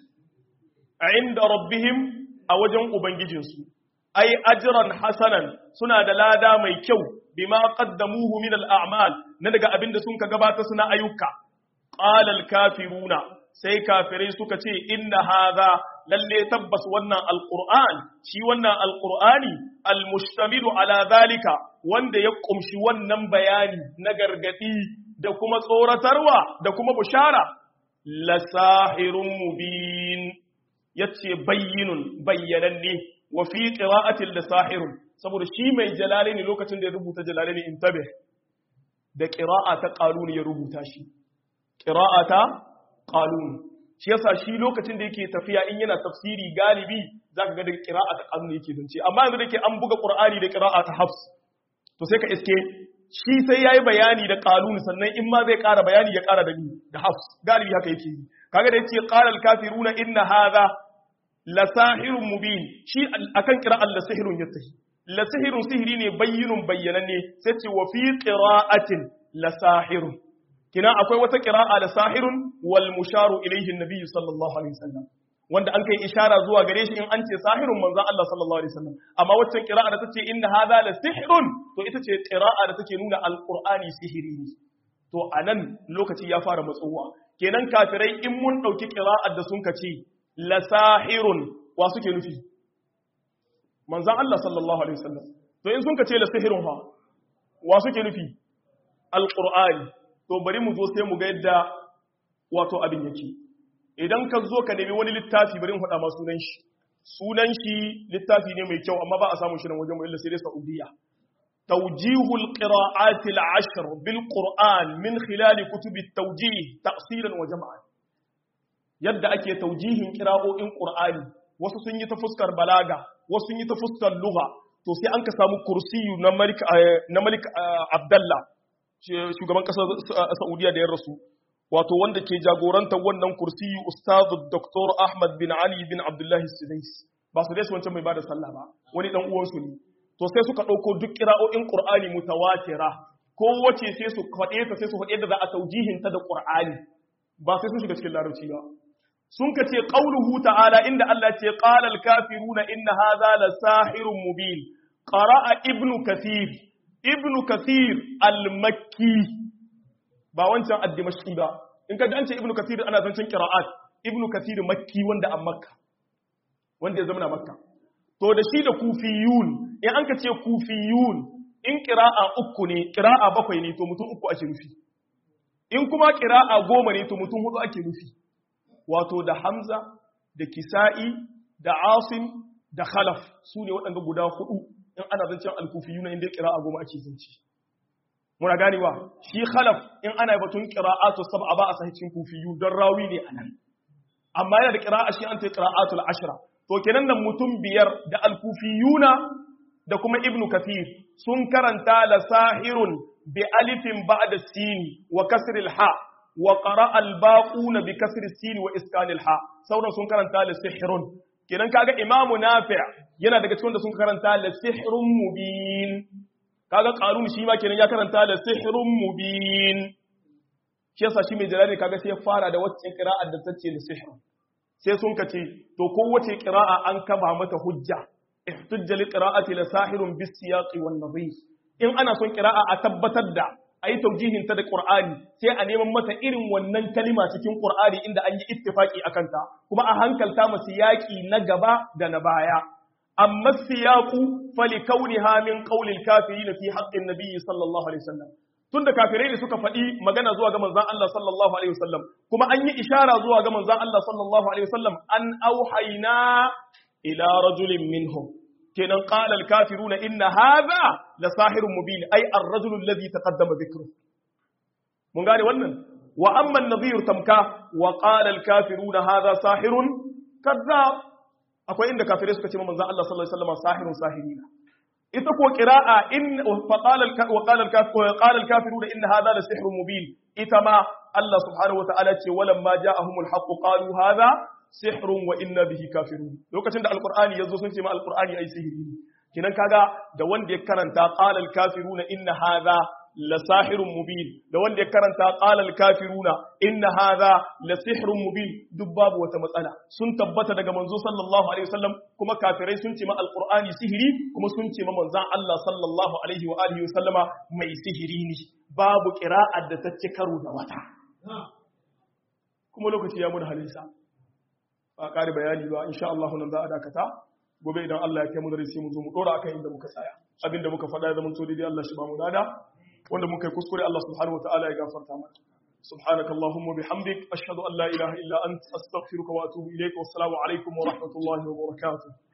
A: inda rabbihim a wajen ubangijinsu ai ajran hasanan suna da lada mai kyau bima qaddamuhu min al-a'mal na daga abinda sun ka gabata suna ayyuka qala al-kafiruna sai kafirai suka ce inna hadha lalle tabbas wannan alqur'an shi wannan alqur'ani almustamilu ala zalika wanda ya kumshi wannan bayani na gargadi da kuma tsoratarwa da kuma bushara lasahirun mubin yace bayyinun bayyananne wa fi qira'atil lasahirun saboda shi mai jalalaini lokacin da ya rubuta jalalaini intabe da qira'a ta qalun ya rubuta shi qira'a ta qalun shi yasa shi lokacin da yake tafiya in yana tafsiri galibi zaka ga da qira'a ta qalun yake zance amma yanzu da yake an buga qur'ani da qira'a ta hafs to sai ka iske shi sai yayi bayani da qalun sannan in ma zai ƙara bayani ya ƙara da ni da hafs galibi haka yake yi kaga da yace qala al kafiruna inna hadha la sahirun mubin shi akan qira'an la sihirun yattahi la sihirun sihiri ne bayyinun bayyananne sai ce wa fi qira'atin la sahirun kina akwai wata qira'a da sahirun wal musharu ilayhi an-nabi sallallahu alaihi wasallam wanda an kai ishara zuwa gare shi in an ce sahirun manzon Allah sallallahu alaihi wasallam amma waccan qira'a da tace inna hadha la sihrun to ita ce qira'a da take nuna alqur'ani sihiri ne to anan lokaci ya fara matsowa kenan kafirai in mun dauki qira'ar da sun kace la sahirun wa suke nufi manzon Allah sallallahu alaihi wasallam to in sun kace la sihirun ha wa suke nufi alqur'ani to bari mu zo sai mu ga yadda wato abin yake idan ka zo ka nemi wani littafi bari mu faɗa ma sunan shi sunan shi littafi ne mai kyau amma ba a samu shi nan wajen mu illa sai dai Saudiya tawjihul qira'at al-ashr bil qur'an min khilal kutub at-tawjih tafsilan wa jam'an yadda ake tawjihin qira'o'in qur'ani wasu sun yi ta fuskar balaga wasu sun yi ta fuskar lugha to sai an ka samu kursiyu na malik na malik abdallah shugaban kasar Saudiya da ya rasu wato wanda ke jagorantar wannan kursiyi ustazu Dr. Ahmad bin Ali bin Abdullahi Sudais ba su dai wancan mai bada sallah ba wani dan uwansu ne to sai suka dauko duk qira'o'in Qur'ani mutawatira ko wace sai su faɗe ta sai su faɗe da za a taujihin ta da Qur'ani ba sai sun shiga cikin larabci ba sun ka ce qauluhu ta'ala inda Allah ce qala al-kafiruna inna hadha la sahirun mubin qara'a ibnu kathir ibnu kathir al-makki ba wancan ad-dimashqi ba in ka ji an ce ibnu kathir ana zancen qira'at ibnu kathir makki wanda a makka wanda ya zama na makka to da shi da kufiyun in an ka ce kufiyun in qira'a uku ne qira'a bakwai ne to mutum uku ake nufi in kuma qira'a goma ne to mutum hudu ake nufi wato da hamza da kisa'i da asim da khalaf su ne waɗanda guda hudu in ana zancen al-kufiyuna inda qira'a goma ake zance muna ganewa shi khalaf in ana batun qira'atu sab'a ba a sahicin kufiyu don rawi ne anan amma yana da qira'a shi an ta qira'atul ashra to kenan nan mutum biyar da al-kufiyuna da kuma ibnu kathir sun karanta la sahirun bi alifin ba'da sin wa kasr al-ha wa qara'a al-baquna bi kasr sin wa iskan al-ha sauran sun karanta la sihrun kenan kaga imamu nafi' yana daga cikin da sun karanta la sihrun mubin kaga qarun shi ma kenan ya karanta la sihrun mubin shi yasa shi mai jalali kaga sai ya fara da wacce qira'ar da tace la sihr sai sun kace to kowace qira'a an kaba mata hujja ihtujja li qira'ati la sahirun bis siyaqi wan nadhir in ana son qira'a a tabbatar da ayi taujihin ta da qur'ani sai a neman mata irin wannan kalima cikin qur'ani inda an yi ittifaki akan ta kuma a hankalta masu yaki na gaba da na baya amma siyaqu falikawniha min qawlil kafirin fi haqqin nabiy sallallahu alaihi wasallam tunda kafirai ne suka faɗi magana zuwa ga manzon Allah sallallahu alaihi wasallam kuma an yi ishara zuwa ga manzon Allah sallallahu alaihi wasallam an auhayna ila rajulin minhum kenan qala al-kafiruna inna hadha la sahirun mubin ay ar-rajulu alladhi taqaddama dhikru mun gane wannan wa amma an-nadhir tamka wa qala al-kafiruna hadha sahirun kadhab akwai inda kafirai suka ce manzon Allah sallallahu alaihi wasallam sahirun sahirina ita ko qira'a in fa qala wa qala al-kafiruna al-kafiruna inna hadha la sihrun mubin ita ma Allah subhanahu wa ta'ala ce walamma ja'ahumul haqq qalu hadha sihrun wa inna bihi kafirun lokacin da alqur'ani yazo sun ce ma alqur'ani ai sihiri ne kinan kaga da wanda ya karanta qala al-kafiruna inna hadha la sahirun mubin da wanda ya karanta qala al-kafiruna inna hadha la sihrun mubin duk babu wata matsala sun tabbata daga manzo sallallahu alaihi wasallam kuma kafirai sun ce ma alqur'ani sihiri kuma sun ce ma manzon Allah sallallahu alaihi wa alihi wasallama mai sihiri ne babu qira'ar da ta ci karo da wata kuma lokaci ya mun halinsa ba ƙari bayani ba insha Allah nan za a dakata gobe idan Allah ya kai mu da sai mu zo mu dora akan inda muka tsaya abinda muka faɗa ya zama to daidai Allah shi ba mu dada wanda muka yi kuskure Allah subhanahu wataala ya gafarta mana سبحانك اللهم وبحمدك أشهد أن لا إله إلا أنت أستغفرك وأتوب إليك والسلام عليكم ورحمة الله وبركاته